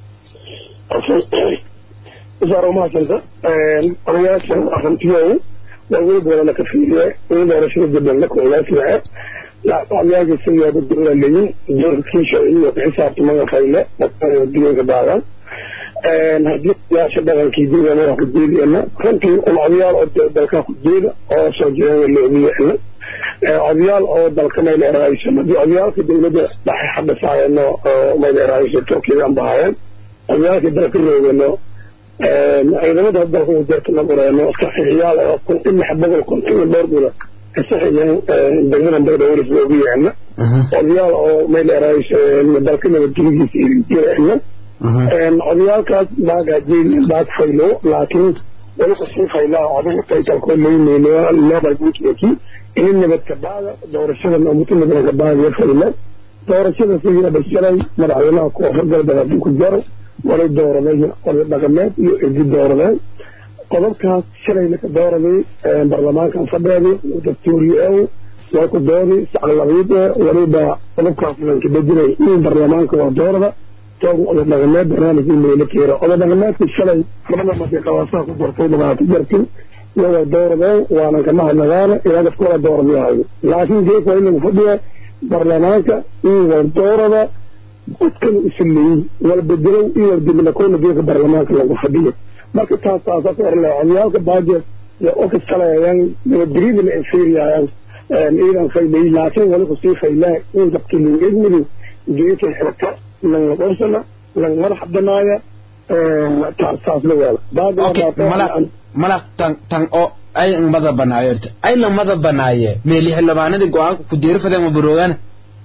usaar umahadsanta odayaasha ahantiyow waa weli doorana ka fiiriye in doorashada jadalna koolaasilace odayaasha siyaada duraleyin doorkiisha iyo xisaabtamaga fayle diganka baagan haddii odayaasha dhaqankii deegaanaha ku jeediyana runtii un odayaal oo dalka ku jeeda oo soo jireen loogiyana odayaal oo dalka mayla eraaysan haddii odayaalka dowladda dhaxay xabisaayano oo mayla eraaysa turkigan bahaayeen odayaalka dalka roogano ciidamada dalka ku jirta nagureeno saxiixyaal oo kun in lix boqol kun in dhowr gula saxiixyan degmada bagdhowris loogu yeena odayaal oo mayla eraaysa dalka nabadgeligiisa irijirena odayaalkaas baagaa jeedin baag faylo laakiin weli kusii faylaa adigu taytalkoo leyneyno lobal buntmaki inin nabadka baaga doorashada mutu nabadka baaga fayla doorashada sidii bashalay madaxweynaha koonfur galbeed haddii ku jaro walay dooraday oday dhaqameed iyo egi dooradeen qodobkaas shalay laka dooraday baarlamaankan fadheedi dastuuriye way ku doodi saclabiide waliba qodobkaas lanka bedinay in baarlamaanka waa doorada oday dhaqameed barnaamijkii meelo keera oday dhaqameedkii shalay labada markay qabaasaha ku dartay labaatan jarkii iyagoo dooradeen waanan kama hadnagaana ilaa dadku wala dooradyahay laakiin geeka waa in lagu fadhiya baarlamaanka in war doorada dadkan isleeyey wala bedelow iyo waldibinakoona geeka baarlamaanka lagu fadhiyo marka taas taasa ka orle odayaalka baaje ofis kaleayaan nabadgelyadana ay fiiriyayaan iidan faylay laakiin wali kusii faylaa in dadkii lagu egmidi geeka xirka nanga qorsana lang madax banaaya saas la weela okay mala mala tan tan oo ay mada banaayo ay la mada banaaye meeli xildhibaanadii go-aanka ku diirfadeen ma baroogaan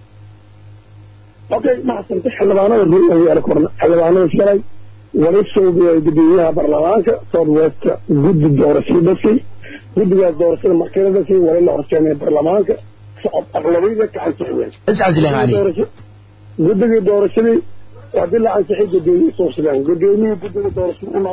okay maxasanta xildhibaanada ruuyaala korna xildhibaanada shalay wali soobiya gudoomiyaha baarlamaanka south west guddi doorashada dhasay guddigaas doorashada markii la dhasay wali la horseemay baarlamaanka socod aqlabiyada kacansiiyeen iscasilehaani guddigii doorashadii hadii la ansixay gudoomiye suubsadeen gudoomiyii guddiga doorashada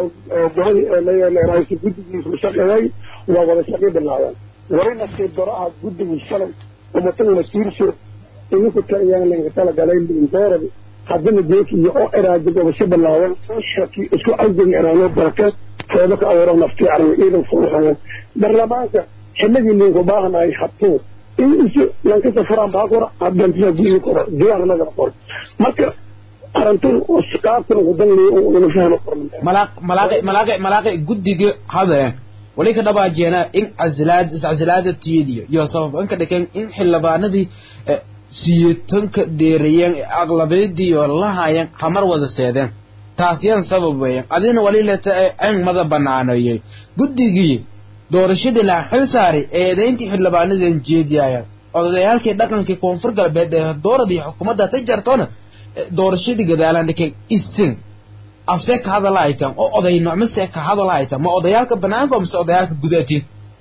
gobol guddigiisu shaqeeyay waa wada shaqii bilaabeen wali nasiib daraha guddigii shalay umataga masiirsho idinku taliyaan laga talagalay dooradi haddana geekiyo oo eraada gobasho bilaaban shaki isku cawdan eraano baraka foodo ka abuuro nafti armi ciidan fuuxayan baarlamaanka xilligii linku baahanahay habtuu in isu lankasa furaan baa kora haddantisa guyi koro diwaan nagala qor marka arintun oo qaabkan ugu danleeya ina fahmo malaaq malaaqi malaaqi malaaqi guddiga hadeen wali ka dhabaajeena in casilaad iscasilaada tiyadiyo iyo sabab in ka dhigeen in xildhibaanadii siyeetanka dheereeyeen aqlabiyadii oo lahaayeen hamar wada seedeen taasyan sabab weeyaan adina wali leta an mada banaanayay guddigii doorashadii la xil saaray eedayntii xildhibaanadan jeediyayaan odayaalkii dhaqankii koonfur galbeed ee dooradii xukuumadda ta jartoona doorashadii gadaalaan dhikeen isin afsee ka hadala haytaan oo oday nocmase ka hadala haytaan ma odayaalka banaanka mise odayaalka gudaatiid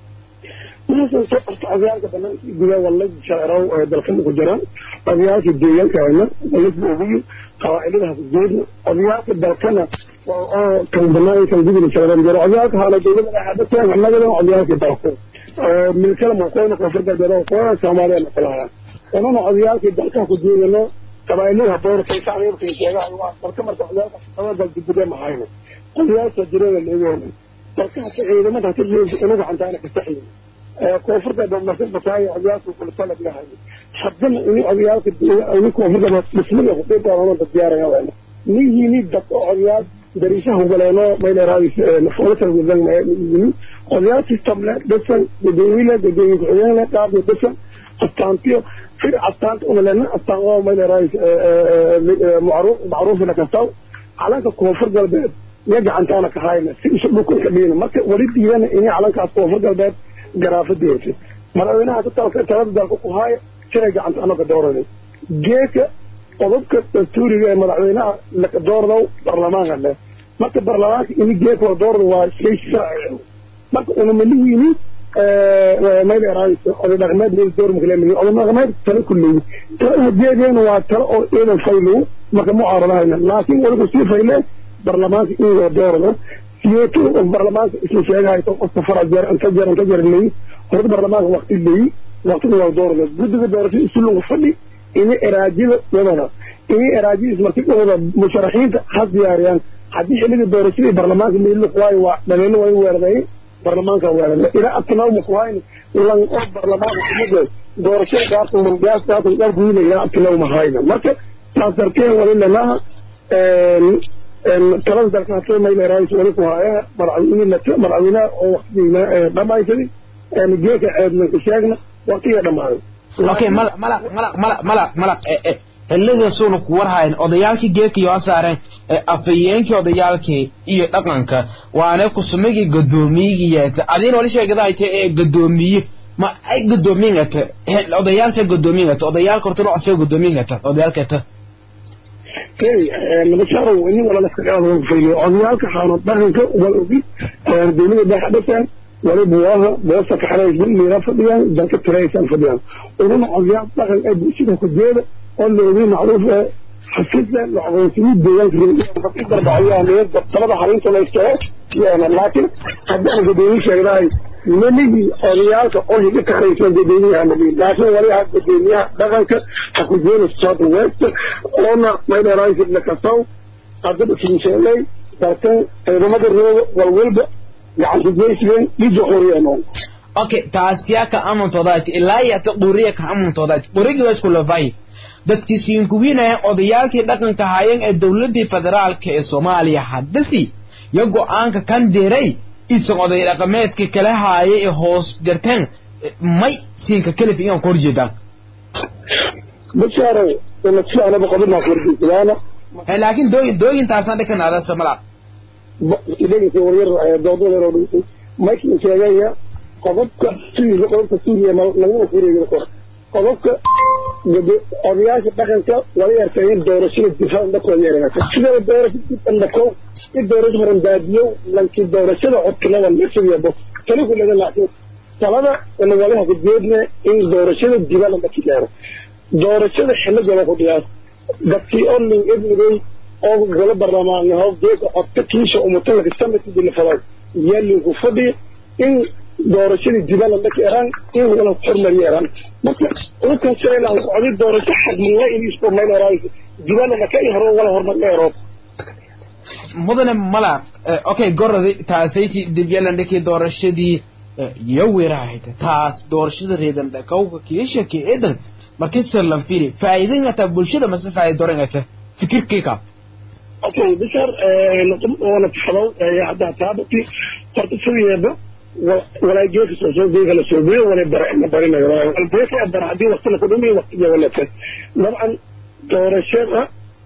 odayaalka banaanka gudaa wala shacerow ee dalkan ku jiraan odayaalka deegaanka hayna walisba uguyi qawaaciladaha ku jeedna odayaalka dalkana oo kan banaan kan gudina shaceran jiro odayaalka haala dowlada dhexaadhateen annagana odayaalka dalku milkala maqoona koonfur galbeed oo qoona soomaaliya naqolaha onana odayaalkii dalkan ku jeedano qabaa'ilada boorkay shacbiga sheegaha waa dalka marka odayaalka sababal dibide mahayno odayaalka jirada leeyahay dalka hata ciidamada hata jeedsa inagu xantaana ka saxiyo koonfurta marka bataayo odayaalka kulitala bilahay haddana ini odayaalka ini koonfurta dhismada kuqiibqaadanada diyaaraya wayna nihini dad oo odayaal dariishaha ugaleeno mayleeraadis foolasa wadan yimi odayaal system le dhisan gudoomiyle gudoomiye ku-xigeen le qaabyo dhisan astaantiyo fir astaanta unalena astaan oo mayleeraadis macruuf macruufina kastaw calanka koonfur galbeed iyo gacantaana ka hayna si isu dhukunka dhiina marka wali diidana ini calankaas koonfur galbeed garaafadiisa madaxweynaha ka talka talada dalka ku haayo siday gacanta anaga dooranay geeka qodobka dastuuriga ee madaxweynaha laka doordow baarlamaanka leh marka baarlamaanka ini geeka la doordo waa shay sharci marka una malihiini mayla eraayso oday dhaqameed meel door makaleemay oday dhaqameed talo kulleey talada jeedeena waa talo oo ciidan faylow marka mucaaradahayna laakiin waligu sii fayle baarlamaanka in la doordo siyeeto oo baarlamaanka isla sheegahay qofka fara jeer inta jeer inta jeer leey horta baarlamaanka waqti leey waqtiga waa doordo guddiga doorashada isu lagu fadhi ini eraajida wadana ini eraajidis markii dhowda musharaxiinta ha diyaariyaan haddii xilligii doorashadii baarlamaanka meelku waayo waa dhaliilo way weerday baarlamaanka weerada ilaa abtinaw makuhayn lan oo baarlamaanka kumada doorashada gaarta mangaas gaarta gaar guudina ilaa abtinaw mahayna marka taas darteen wali lanaha talada dalka hatay mayla raayis wali ku haya madaxweyne la madaxweynaha oo waqtigiina dhamaysay geeka ceedna ku sheegna waqtiga dhamaaday okay mala mala mala mala mala mala xilligaasuuna ku warhayn odayaalkii geekii oo saareen afayeenkii odayaalkii iyo dhaqanka waana kusumigii gadoomiyigii yeeta adiina wali sheegada ay tahay ee gadoomiye ma ay gadoomiyingata odayaalka gadoomiyingata odayaalka horta loo asoo gadoomiyingata odayaalkata nabasharow ini wala laska qaada fayliyo odayaalka xaano dhaqanka wal ogi dowlada dhexa dhasaan wali buwaaha boosta kaxaraysba meela fadhiyaan dalka tiraysaan fadhiyaan uruna odayaal dhaqan ee bulshada ku jeeda oo la ogi macruuf ee xafida la aqoonsiyo deegaanka darbacayaa talada harinta la istago yana laakiin haddaan gadoomiye sheegnahay melihii odayaalka oo higa kaxaraysan gadoomiyaha nabi laakiin wali ha gadoomiyaha dhaqanka ha ku jeeda south west oona maydheeraaysid la kasaw haddaba kinsheelay dalkan ciidamada rooga walwalba gacanta jeysleen dhija qoriyeen okay taasiyaa ka amantoodaati ilaa iyo ta quriya ka amantoodaati qurigii waa isku lafay dadkii siinkuwiinaya odayaalkii dhaqanka haayeen ee dowladii federaalka ee soomaaliya haddasi yo go-aanka kan diray isan oday dhaqameedka kala haaya ee hoos jarteen may siinka kelif iyan ku horjeedaan bashaaro ina si anaba qodobna korjiisadaana Eh, laakiin dooyin dooyintaasaan dhikanaada samala idagisi waryar doodooda dhintay markii sheegaya qodobka suuriga qodobka suuriya laguma fureeyo kor qodobka gado odayaasha dhaqanka wala yartayn doorashada difaac dhakooda yeeranaysa sidaba doorashada dhandhakow i doorasho horan baadiyow lankii doorashada codkilada meeshadeebo tani ku laga laakin talada ina walaha kujeedna in doorashada dibala dhaki gaaro doorashada xilligaba ku dhiyaas dadkii oo nin ebnigay oo golo barlamaan hoob deeqa codka kiisha umutalaka samadkii dilafadaay yaalinku fadhi in doorashadii dibala dhaki eraan in wala hormariyo eraan marka ukan shaylaan socday doorasho xagmiya in isku meel eraay dibala dhaka i horo wala hormar dheeroo mudane mala eh, okay gorodi taasayti dibyalan dhikii doorashadii eh, yawirahayta taas doorashada reedan dhakawka kiishaki edan markisa lan firi faa'iidingata bulshada mase faa'iida dorangata fikirkiika okay bishar wana taxdow hadda taabati horta sideeda walaa geeka soo soo geeka la soo geeyo wala barana barinayo wal geeka bara hadii waqti la kudhumi waqtiga wala ka dabcan doorashada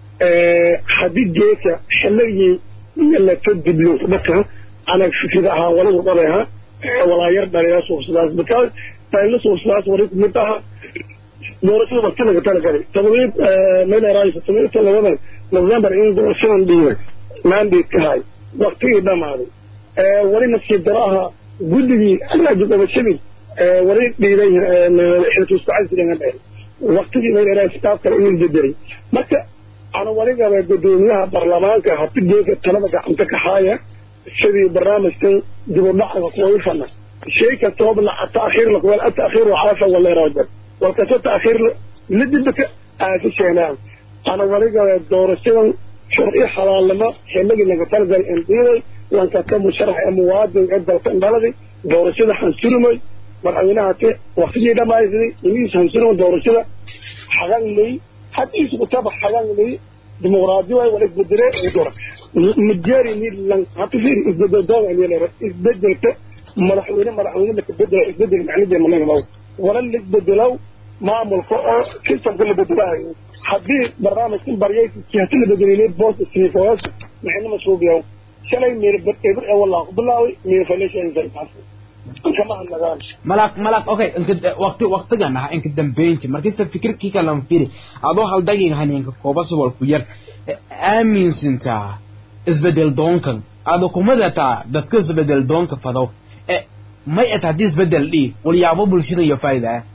hadii geeka xilligii la ka diblo dadka ana fikida ahaa wala wadareha walaa yar dhaliya soo sidaas because tayla soo sidaas wari mid aha doorashada waqti laga tala galay tadriib meel raayis tadriib talabadan november in doorashadan dhiibay mandate ka hay waqtigii dhamaaday wali nasiib daro ahaa guddigii alaaji gobashadii wali dhiibay xilkiiskucasigan dheer waqtigii meel raayis staaf kale inuu bedelay marka ana wali gaba gudoomiyaha baarlamaanka hati geeka talada gacanta ka haaya sidii barnaamijkan dib u dhaca kuwa fana shay kastooba la taakhiir la kuwa taakhiir caafa wala raajal walkaso taakhiir la dibka aasi sheenaan ana waliga doorashadan sharci xalaalnimo xilligii laga talagalay in dhiiday lankata musharax ee muwaadin ee dalka dhaladii doorashada hansurumay madaxweynaha te waqtigii dhamaysday iniis hansurumay doorashada xagan ley hadiis kutaba xagan ley dimuqraadi waay wala isbedele ee dora majari ni lan hati fiir isbedel doon ayay isbedelka madaxweyne madaxweyne la bedela isbedel macnaheedu ma laga wala la isbedelaw maamulka oo systemka la bedelayo haddii barnaamijkan baryaysi la bedelay boos siifoos maxayna masuubiyo shalay meer eber ee walaa ku bilaaway meer faleesha insaas kama hadlagaan malak malak okay inka waqti waqtigan ah inka dambeynti markisa fikirkii kalan firi adoo haldagin haninka koobas wal ku yar aaminsantaa isbedel doonkan ado kumadataa dadka isbedel doonka fadow may at haddii isbedel dhii walyaabo bulshada iyo faa'iida ah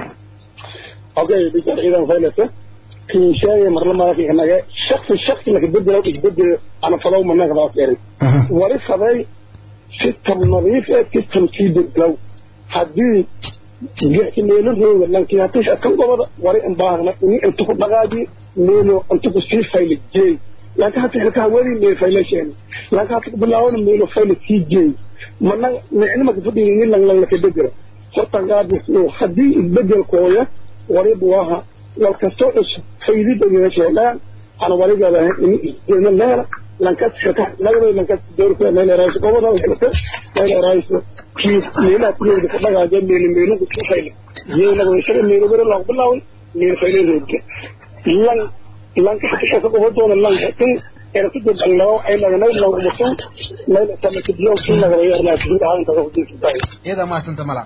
okay bishar idan faylasa kii sheegay marla maraki inaga shaksi shaksi laka bedelo isbedel ana fadow managa daas erin wali faday system nadiif ee system sii bedelow haddii geesimeelo rooga lankii haddii kan gobada wali in baahna ini inta ku dhaqaaji meelo inta ku sii fayla jeey laakiin hadda xilkaha weli meel faylasheen laakiin hadda bilaawna meelo fayla sii jeey mana micno maka fadhiyin in lang lang laka bedelo horta gaadis haddii isbedelkooya waliba waha wal kastoo cusub faydida ina sheegaan ana waligaada in isbedelna meela lankas xilkaha lagabay lankas doorka meel raayis gobada xilka meel raayis kii meelaha kuleeda ku dhagaaja meelo meelo ku fayla yeena way shaga meelo bere loo bilaaway meelo fayla reebka lan lanka xilka ka gobodoona lan xilkan era ku dib allaw ay laga nay lagu musu meel sama kidiyo kii laga yarna kii ahaan ka ku dib iyada ma santa malaq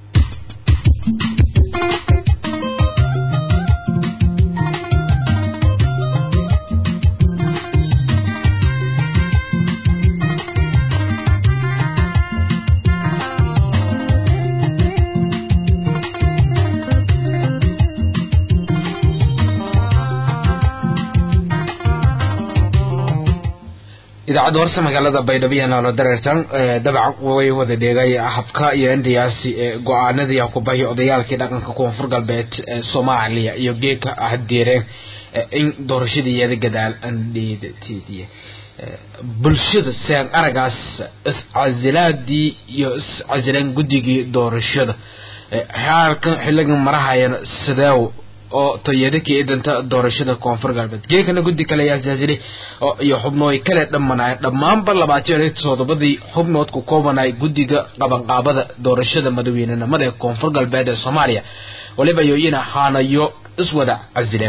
idaacadda horse magaalada baydhabo iyo noolo dareertan dabac way wada dheegay habka iyo indiyaasi go-aanadii kubahi odayaalkii dhaqanka koonfur galbeed ee soomaaliya iyo geeka ahdeereen in doorashadii iyada gadaal andheedatidiye bulshada seen aragaas iscasilaadii iyo iscasileen guddigii doorashada halkan xiligan marahayana sideew oo toyadakii idanta doorashada koonfur galbeed geekana guddi kale ayaa isaasilay oo iyo xubnooy kale dhammanaya dhammaanba labaatan iyo toddobadii xubnood ku koobanay guddiga qabanqaabada doorashada madaweynenimada ee koonfur galbeed ee soomaaliya waliba yoyina haanayo iswada casileen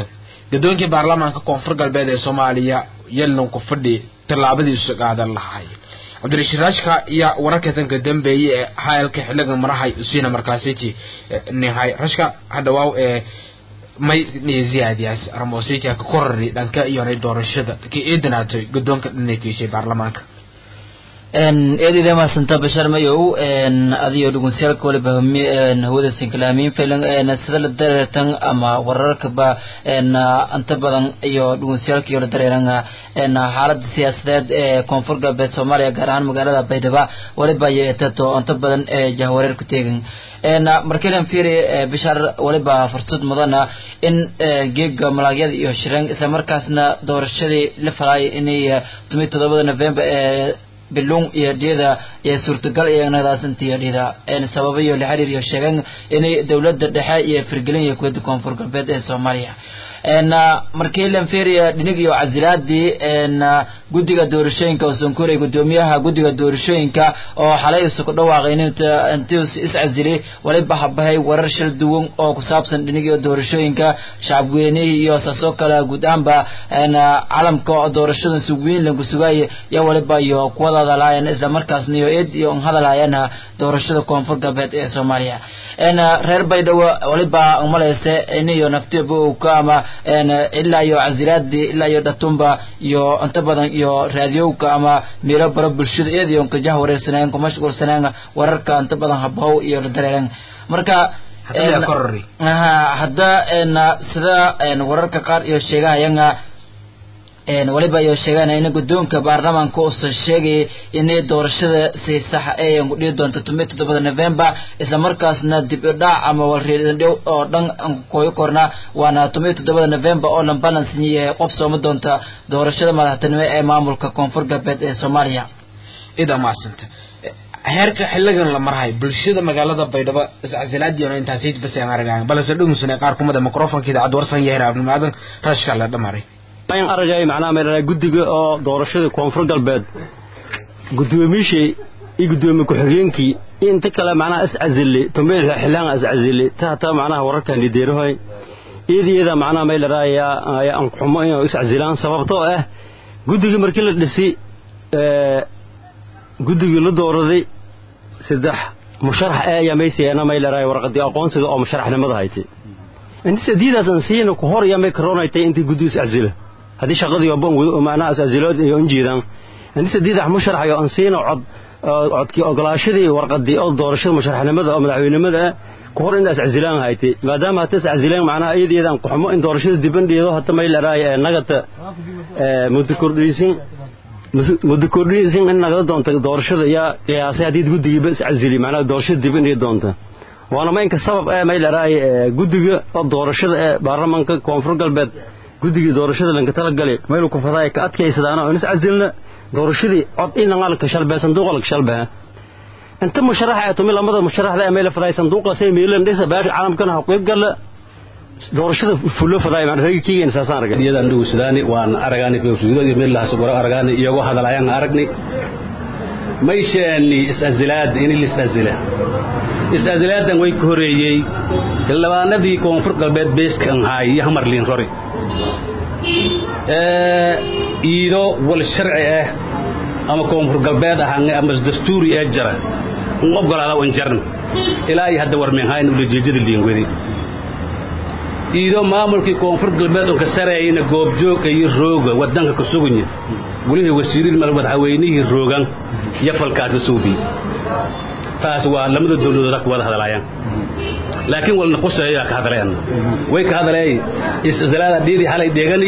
gadoonkii baarlamaanka koonfur galbeed ee soomaaliya yallan ku fadhi tallaabadiisu qaadan lahay cabdirashiid raashka iyo wararka tanka dambeeye ee hayalka xiligan marahay usiina markaasiti nihay rashka hadhawaaw ee may ziyaadiyaas ramosika ka korari dhanka iyonay doorashada ka eedanaatay gadoonka dhanay keeshay baarlamaanka eedida maasanta bashar mayow adiyo dhugunsiyaalka waliba hawada sinkalaamiin filan sida la dareertan ama wararkaba inta badan iyo dhugunsiyaalka iyo la dareeran xaalada siyaasadeed ee koonfur galbeed soomaaliya gaar ahaan magaalada baydhaba waliba yeetato inta badan ee jahwareer ku teegan markiilan fiiri bishar waliba fursad mudana in geega malaagyada iyo shireen islamarkaasna doorashadii la falaayay inay tumi todobada november ee bilung iyo dhiyada iyo suurtagal iyo nadaasanta dhida sababa iyo la xiriir iyo sheegan inay dowladda dhexe iyo firgelin iyo kuwada koonfur galbeed ee soomaaliya markii lanferiya dhinig iyo casilaadii guddiga doorashooyinka oo sonkuray gudoomiyaha guddiga doorashooyinka oo xalay isu ku dhawaaqay intuu iscasili waliba habahay warar shil duwan oo ku saabsan dhinig iyo doorashooyinka shacabweynihii iyo saasoo kale guud ahaanba calamka doorashada sugweyn lagu sugaayay iyo waliba iyo kuwada hadalaayeen isla markaasna iyo eed iyo hadalaayeen doorashada koonfur galbeed ee soomaaliya reer baydhabo waliba umaleyse iniyo naftiba uu ka ama ilaa iyo casilaadii ilaa iyo dhatumba iyo inta badan iyo raadiyowka ama meelo bara bulshada iyadiyo kajah wareersanaan ku mashquulsanaan wararka inta badan habow iyo la dareeran marka hadda sida wararka qaar iyo sheegahayanga waliba iyo sheegaan in guddoonka baarlamaanka uusan sheegay inay doorashada si sax ay dhihi doonto tumi toddobada november isla markaasna dib u dhac ama walreedandhow oo dhan koyo korna waana tumi toddobada november oo lan balansiye qof sooma doonta doorashada madaxtinimo ee maamulka koonfur galbeed ee soomaaliya ida maasanta heerka xiligan la marahay bulshada magaalada baydhabo iscasilaadiina intaasi bas aan aragayn balse dhugusana qaar kumada microfonka idaacad warsan yahay abnimaadan rashka la dhamaray in aragay macnaha meel guddiga oo doorashada koonfur galbeed gudoomiishii iyo gudoomiye ku-xigeenkii inta kale macnaha iscazili tomeel xilaan iscazili tahta macnaha wararkan lideerahoy iyada macnaha meel raaya aan xumo inay iscazilaan sababtoo ah guddiga markii la dhisi ee guddigii la dooraday saddex musharax ee ayaa maysiyeena meel raaya warqadii aqoonsiga oo musharaxnimada haytay inta sadiidaas aan siina ku hor yamay karoonaytay intii guddiga iscazila haddii shaqadii oban macnaha iscazilood iyo injiidan inta sadiidax musharaxayo aan siina cod codkii ogolaashadii warqadii oo doorashada musharaxnimada oo madaxweynimada ah ku hor inaa iscazilaan haytay maadaama hata iscazilaan macnaha iyadiyada aan kuxumo in doorashada dibandhiido hata may laraaya ee nagata muddo kordhiisin muddo kordhiisin in nagada doonta doorashada yaa qiyaasay haddii guddigiiba iscazili macnaha doorashada dibandhigi doonta waana maynka sabab ee may laraaya guddiga oo doorashada ee baarlamaanka koonfur galbeed guddigii doorashada lanka talagalay meel ku faday ka adkaysadaana oo iscazilna doorashadii cod in ngalka shalbay sanduuqa lak shalbay inta musharaxa ay tumil lamada musharaxda ee meel faday sanduuqa say meelan dhisa baash caalamkana xaqoob gal doorashada fulo faday man raykiga in saasan aragay iyadan dhugu sudaani waan aragaani fiirsuudo iyo meel lahaas goro aragaani iyagoo hadalaya aragnay mayshaani iscazilaad in liscazila iscazilaadan way ka horeeyey labaanadii koonfur galbeed beeskan haay iyo hamarliin rori iido wal sharci ah ama koonfur galbeed ahaan ama dastuuri ee jara un ogolaada wan jarna ilaa iyo hadda warmeenhayn ulajeejada liingwedi iido maamulkii koonfur galbeed oo ka sareeyayna goobjooga iyo rooga wadanka ka suganya welihii wasiiriin madaxweynihii roogan iyo falkaas la suubiy taas waa lamada dowladooda ku wada hadalaayaan laakiin walna quseeyaa ka hadleen way ka hadaleey iscazalaada dhiidii xalay dheegani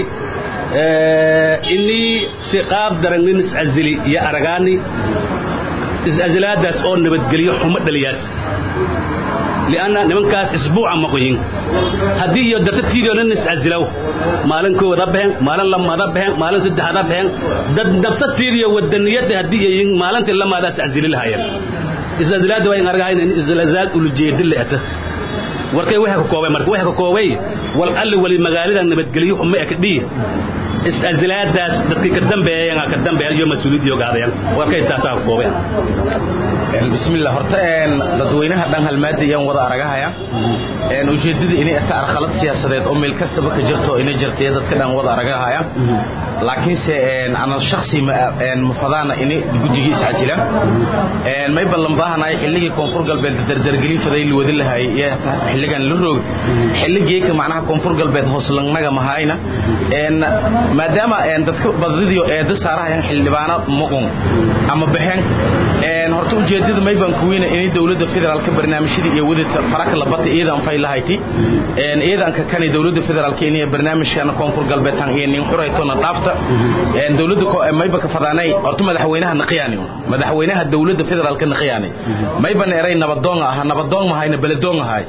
inii si qaab daran nin iscazili iyo aragaani iscazalaadaas oo nabadgelyo xumo dhaliyaas lianna nimankaas isbuuca maqoyin haddii iyo dartatiidio nin iscazilow maalin koowada baxeen maalin lamada baxeen maalin saddexada baxeen dad dartatiidiyo wadaniyadda haddii ayin maalintii lamaada iscazili lahaayeen iscazalaada waa in argahayn in iscazalaad ulujeedi le'ata warkay waxa ka koobay marka waxa ka koobay wal alli wali magaalada nabadgelyo xumo ee ka dhii is-asilaadaas dadkii ka dambeeyeen ka dambeeyeen iyo mas-uuliyadii ogaadeen waa ka intaasaa koobeen bismillah horta een dadweynaha dhan halmaada iyaan wada aragahaya een ujeedada inay ata arqalad siyaasadeed oo meel kastaba ka jirto inay jirtay dadka dhan wada aragahaya laakiinse een ana shakhsi ma een mufadaana inay gujigiis cajilan een may ballan baahanaay xilligii koonfur galbeed dardargelin faday la wadi lahay iyo xilligan la roog xilligii ka macnaha koonfur galbeed hoos langnaga mahayna een maadaama een dadka badadiyo ee dasaarahayan xildhibaano muqun ama baxeen een horta ujeedada may baan kuweyna inay dowladda federaalka barnaamijyada iyo wadada faraka labata iyadan fay lahayti een iyadanka kani dowladda federaalka inay barnaamijkan koonfur galbeed tan iyo nin xuraytona dhaafta een dowladda ko may ba ka fadaanay horta madaxweynaha naqiyaani madaxweynaha dowladda federaalka naqiyaani may ban eray nabadoon ah nabadoon mahayna baladoon ahay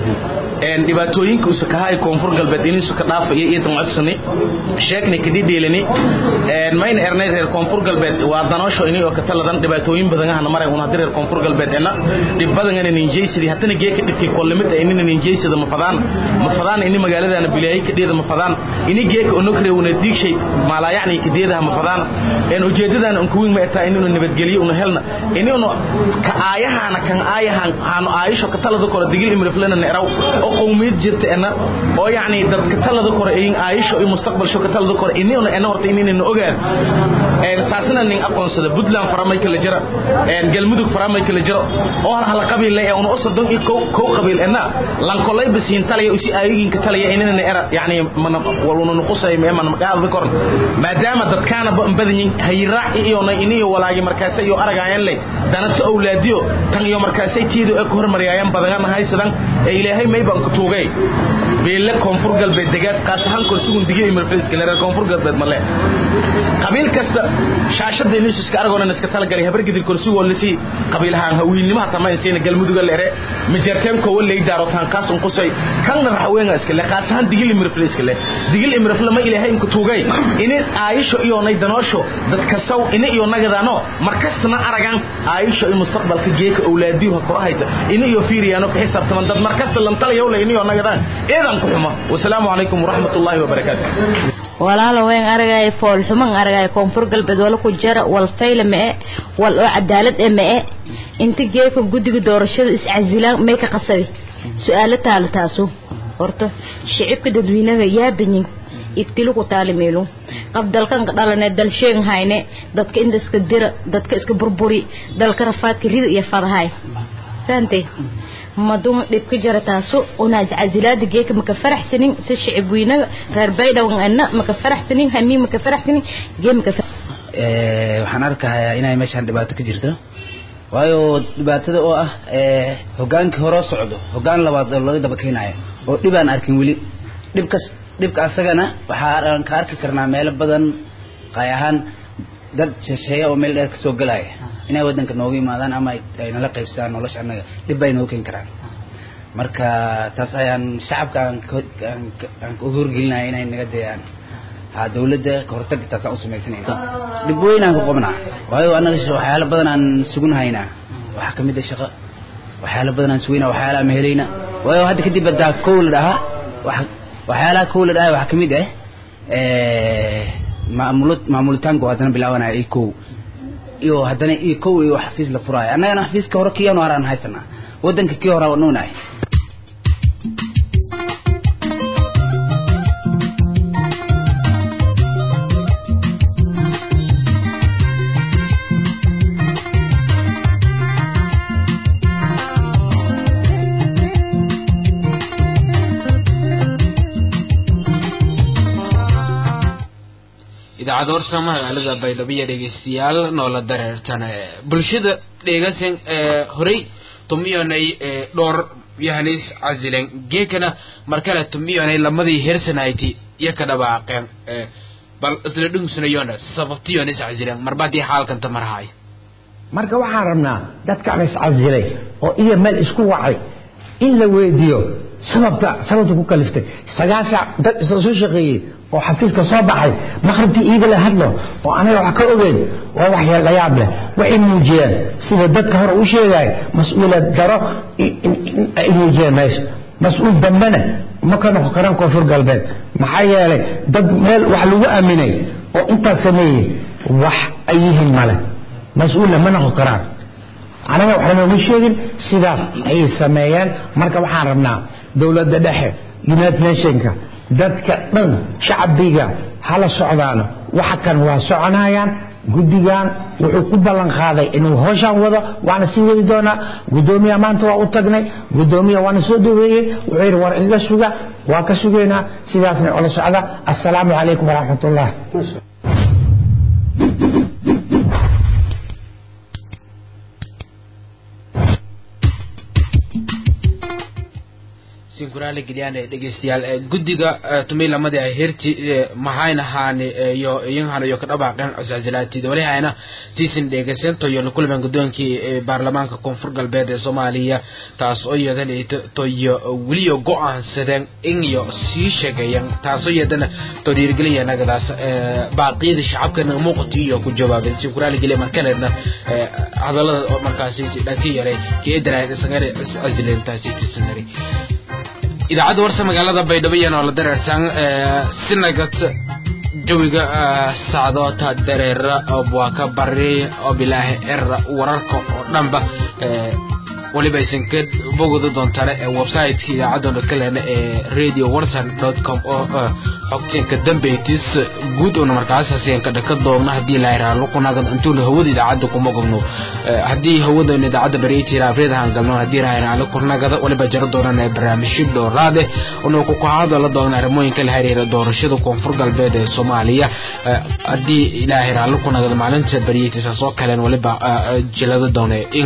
een dhibaatooyinka uu sakahay koonfur galbeed inuu suka dhaafay iyo damacsan sheekni kadii dheelani een mayna ernay reer koonfur galbeed waa danoosho inay oo ka taladan dhibaatooyin badan ah maray una reer koonfur galbeed ina dhib badan inay ninjaysidii hadana geeka dhibkii kolamid ay inay ninjaysida ma fadaan ma fadaan inay magaaladana bilaay ka dheeda ma fadaan inay geeka oo nokre una diigshay maala yacni kadeedaha ma fadaan een ujeedadan aan kuwin ma taa inuu nabadgeliyo una helna inuu ka aayahana kan aayahan aanu aayisho ka talada kor digil imriflana neeraw oo qowmiyad jirta ana oo yacni dadka talada kor ay aayisho iyo mustaqbal sho ka talada kor inuu ana horta inayna ogaan een saasna nin aqoonsada Puntland faramay kala jira een galmudug faramay kala jiro oo hal qabiil leh oo usodon iyo kow kow qabiil ana lan kolay bisiin talaya usi aayigin ka talaya inayna era yacni man waluna nuqusay ma man qaad kor maadaama dadkaana badan yihiin hayraac iyo inay walaagi markaasay iyo aragayaan leh danata awlaadiyo tan iyo markaasay tiido ee ku hormariyayaan badan haysadan ee ilaahay may baan ku tuugay beele koonfur galbeed degaad qaas ahaan kursigun digay imirfriiska leerar koonfur galbeed male qabiil kasta shaashada inuu iska aragoona iska talagalay habar gidir kursi walisi qabiilahan hawiilnimaha tamaynsiina galmuduga leere mijarteen ko walay daaro tan kaas un qusay kan raxweena iska le qaas ahaan digil imirfriiska le digil imirfla ma ilaahay ku tuugay in aayisho iyo nay danoosho dadka saw in iyo nagadano markastana aragan aayisho in mustaqbalka geeka awlaadiyo ha korahayta in iyo fiiriyano ka xisaabtaman dad markasta lan talayo la in iyo nagadaan eedan ku xumo wasalaamu calaykum waraxmatullaahi wabarakaatu walaalo weyn aragay fool xuman aragay koonfur galbeed wala ku jara wal fayle ma ee wal oo cadaalad ee ma ee inta geeka guddiga doorashada iscasilaan may ka qasabi su-aalo taalo taaso horta shicibka dadweynaha yaa banyin ibtilo ku taali meelu qab dalkan ka dhalane dal sheegan hayne dadka inta iska dira dadka iska burburi dalka rafaadka rida iyo fadahay fahantay madum dhibka jara taaso una casilaada geeka maka faraxsanin si shicib weynaga reer baydhawan ana maka faraxsanin hani maka faraxsanin gee maka waxaan arkahayaa inay meeshaan dhibaato ka jirto waayo dhibaatada oo ah hogaankii horoo socdo hogaan labaad oo laga daba keenayo oo dhib aan arkin weli dhibkas dhibka asagana waxaan ka arki karnaa meelo badan qaay ahaan dad shisheeye oo meel dheer kasoo galaya inay wadanka nooga yimaadaan ama ay nala qaybsadaan nolosha annaga dhib bay nooga keeni karaan marka taas ayaan shacabka aan aan ku horgelinaya inay naga dayaan ha dawladda ka hortag taasaan u samaysanayna dhib weyn aan ka qobnaa waayo annaga waxyaalo badan aan sugun haynaa waxaa kamid ah shaqo waxyaalo badan aan sugayna waxyaalaha ma helayna waayo hadda kadib hadaa kow la dhahaa waxyaalaha kow la dhahaa waxaa kamid ah maamul maamulitaanku haddana bilaabanaya iyo kow iyo haddana iyo kow iyo xafiis la furaayo annagana xafiiska hore kii anu haraan haysanaa waddanka kii hore nuunahay idaacad warsa magaalada baydhabo iyo dhegeystayaal noola dareertan bulshada dheegasan horey tumiyonay dhowr yahanis casilen geekana markale tumiyonay lamadii hersanayti iyo ka dhawaaqeen bal isla dhungsunayona sababtiyonis casilen marbaadii xaalkanta marhaay marka waxaan rabnaa dadkaan iscasilay oo iyo meel isku wacay in la weydiiyo sababta sababta ku kaliftay sagaasha dad isla soo shaqeeyey oo xafiiska soo baxay maqribtii iiga la hadlo oo anaga wax ka ogeyn waa wax la yaab leh waxay muujiyeen sida dadka hore u sheegay mas-uuliyad daro ay muujiyeen meesha mas-uul dambena ma ka noqon karaan koonfur galbeed maxaa yeelay dad meel wax lagu aaminay oo intaas sameeyey wax ay yihiin male mas-uulla ma noqon karaan anaga wax lanooma sheegin sidaas ayay sameeyeen marka waxaan rabnaa dowladda dhexe united nationka dadka dhan shacbiga hala socdaano waxa kan waa soconayaan guddigan wuxuu ku ballan qaaday inuu howshaan wado waana sii wadi doonaa guddoomiya maanta waa u tagnay guddoomiya waana soo dhaweeyey wuxuu yidhi war iga suga waa ka sugaynaa sidaasna ola socda assalaamu calaykum waraxmatullah sinkuraale gelyaane dhegeystayaal guddiga tumilamadii ay herti mahayna haani iyo iyanhana iyo kadhabaaqeen cuscasilaatid walihayna siisin dhegeysentayo la kulmeen guddoonkii baarlamaanka koonfur galbeed ee soomaaliya taas oo iyadana toyo weliyo go-aansadeen in iyo sii sheegeeyeen taasoo iyadana to dhiirigelinaya nagadaas baaqiyada shacabkana muuqati iyo ku jawaabeen sinkuraale gelya markaleedna hadalada markaasi dhanka yaray keedana isagana casileentaasi tisanari idaacadda warsa magaalada baydhabo iyana oo la dareertaan sinagad jawiga sacdoota dareera waa ka bari oo bilaahi era wararka oo dhanba weliba aysan ka bogodi doontane websiteka idaacaddooda ka leena ee radio warsan dot com oo xogteenka dambeytis guud oona markaas hasiyanka dhaka doogna haddii la yidhaha luqunaadan intuuna hawada idaacadda kuma gobno haddii hawadoona idaacadda bareetiira afreedahan galno haddii raayna ala kurnagada waliba jaro doonana barnaamijyo dhowraade una ku kahadala doona arrimooyinka la xiriira doorashada koonfur galbeed ee soomaaliya haddii ilaahay raali kunagada maalinta baryetiisaas oo kalen waliba jilada doona in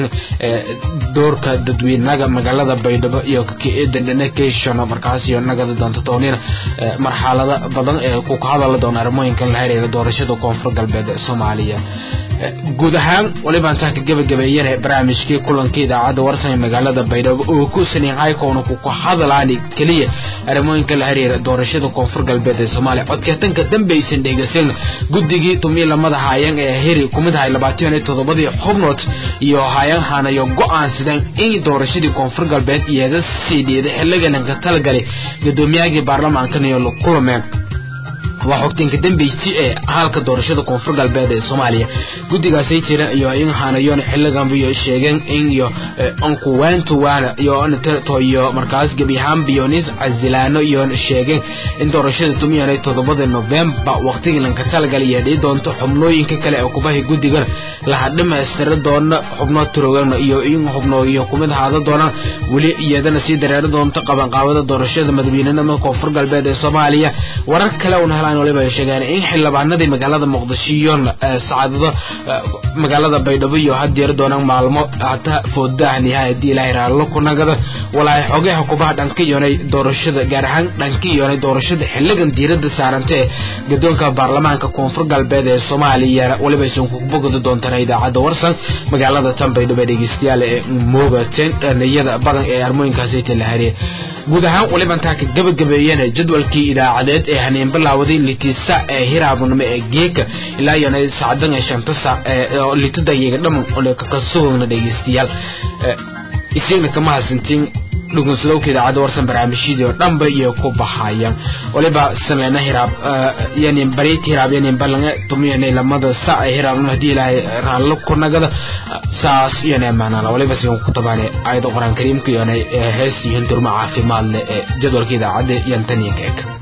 doorka dadweynaga magaalada baydhabo iyo kakdhanakeshano markaas iyo nagada doonta doonina marxalada badan ee ku kahadala doona arrimooyinka la xiriira doorashada koonfur galbeed ee soomaaliya guud ahaan waliba intaan ka gebagabeeyana barnaamijkii kulanka idaacadda warsan ee magaalada baydhabo oo ku saniixaykoona ku kahadalaani keliya arrimooyinka la xiriira doorashada koonfur galbeed ee soomaaliya codkeetanka dambaysan dhegeysan guddigii tumiilamada haayang ee heri kumid ahay labaatan iyo toddobadii xubnood iyo haayanghan iyo go-aansadeen in doorashadii koonfur galbeed iyada sii dhiiday xiligalanka talagalay gudoomiyahagii baarlamaankan iyo la kulameen waa xogteenka dambeyti ee halka doorashada koonfur galbeed ee soomaaliya guddigaasay jira iyo inhanayon xiliganba iyo sheegeen in iyo ankuwaantuwaana iyo toyo markaas gebi ahaan biyonis casilaano iyo sheegeen in doorashada tumiyanay toddobada novembar waqtigii lanka talagalay yeedhii doonto xubnooyinka kale ee kubahay guddigan laha dhamaystira doona xubno turogan iyo in xubno iyo kumid ahaada doonaan weli iyadana sii dareeri doonto qabanqaabada doorashada madaxweynenimada koonfur galbeed ee soomaaliya warar kale una helaan waliba ay sheegeen in xildhibaanadii magaalada muqdisho iyo sacaadada magaalada baydhabo iyo had yeeri doonaan maalmo hata foodaah nihaayadii ilaahay raallo ku nagada walaahi xogeha kubaha dhanka iyonay doorashada gaar ahaan dhanka iyonay doorashada xiligan diiradda saaranta ee gadoonka baarlamaanka koonfur galbeed ee soomaaliya waliba aysan ku bogodi doontaan idaacadda warsan magaalada tan baydhabo ee dhegeystayaal ee moogateen dhaniyada badan ee armooyinkaasi talahariyay guud ahaan waliba intaa ka gabagabeeyana jadwalkii idaacadeed ee haneen bilaawaday litisa ee hiraabunimo ee geeka ilaa iyona sacdan ee shanta saac ee litada iyaga dhaman ole kakasugogna dhegeystayaal isigna kama hasantiin dhugunsadowka idaacadda warsan barnaamijyadii oo dhanba iyo ku baxayaan waliba sameena hiraab yani bareyti hiraab yani balanga tumiyana lamada sa ay hiraabna hadii ilaahay raallo ku nagada saas iyana maanala waliba sigan ku tabaane ayada quraan kariimka iyona hees yihiin durmo caafimaad leh ee jadwalka idaacadda yantaniya ka eg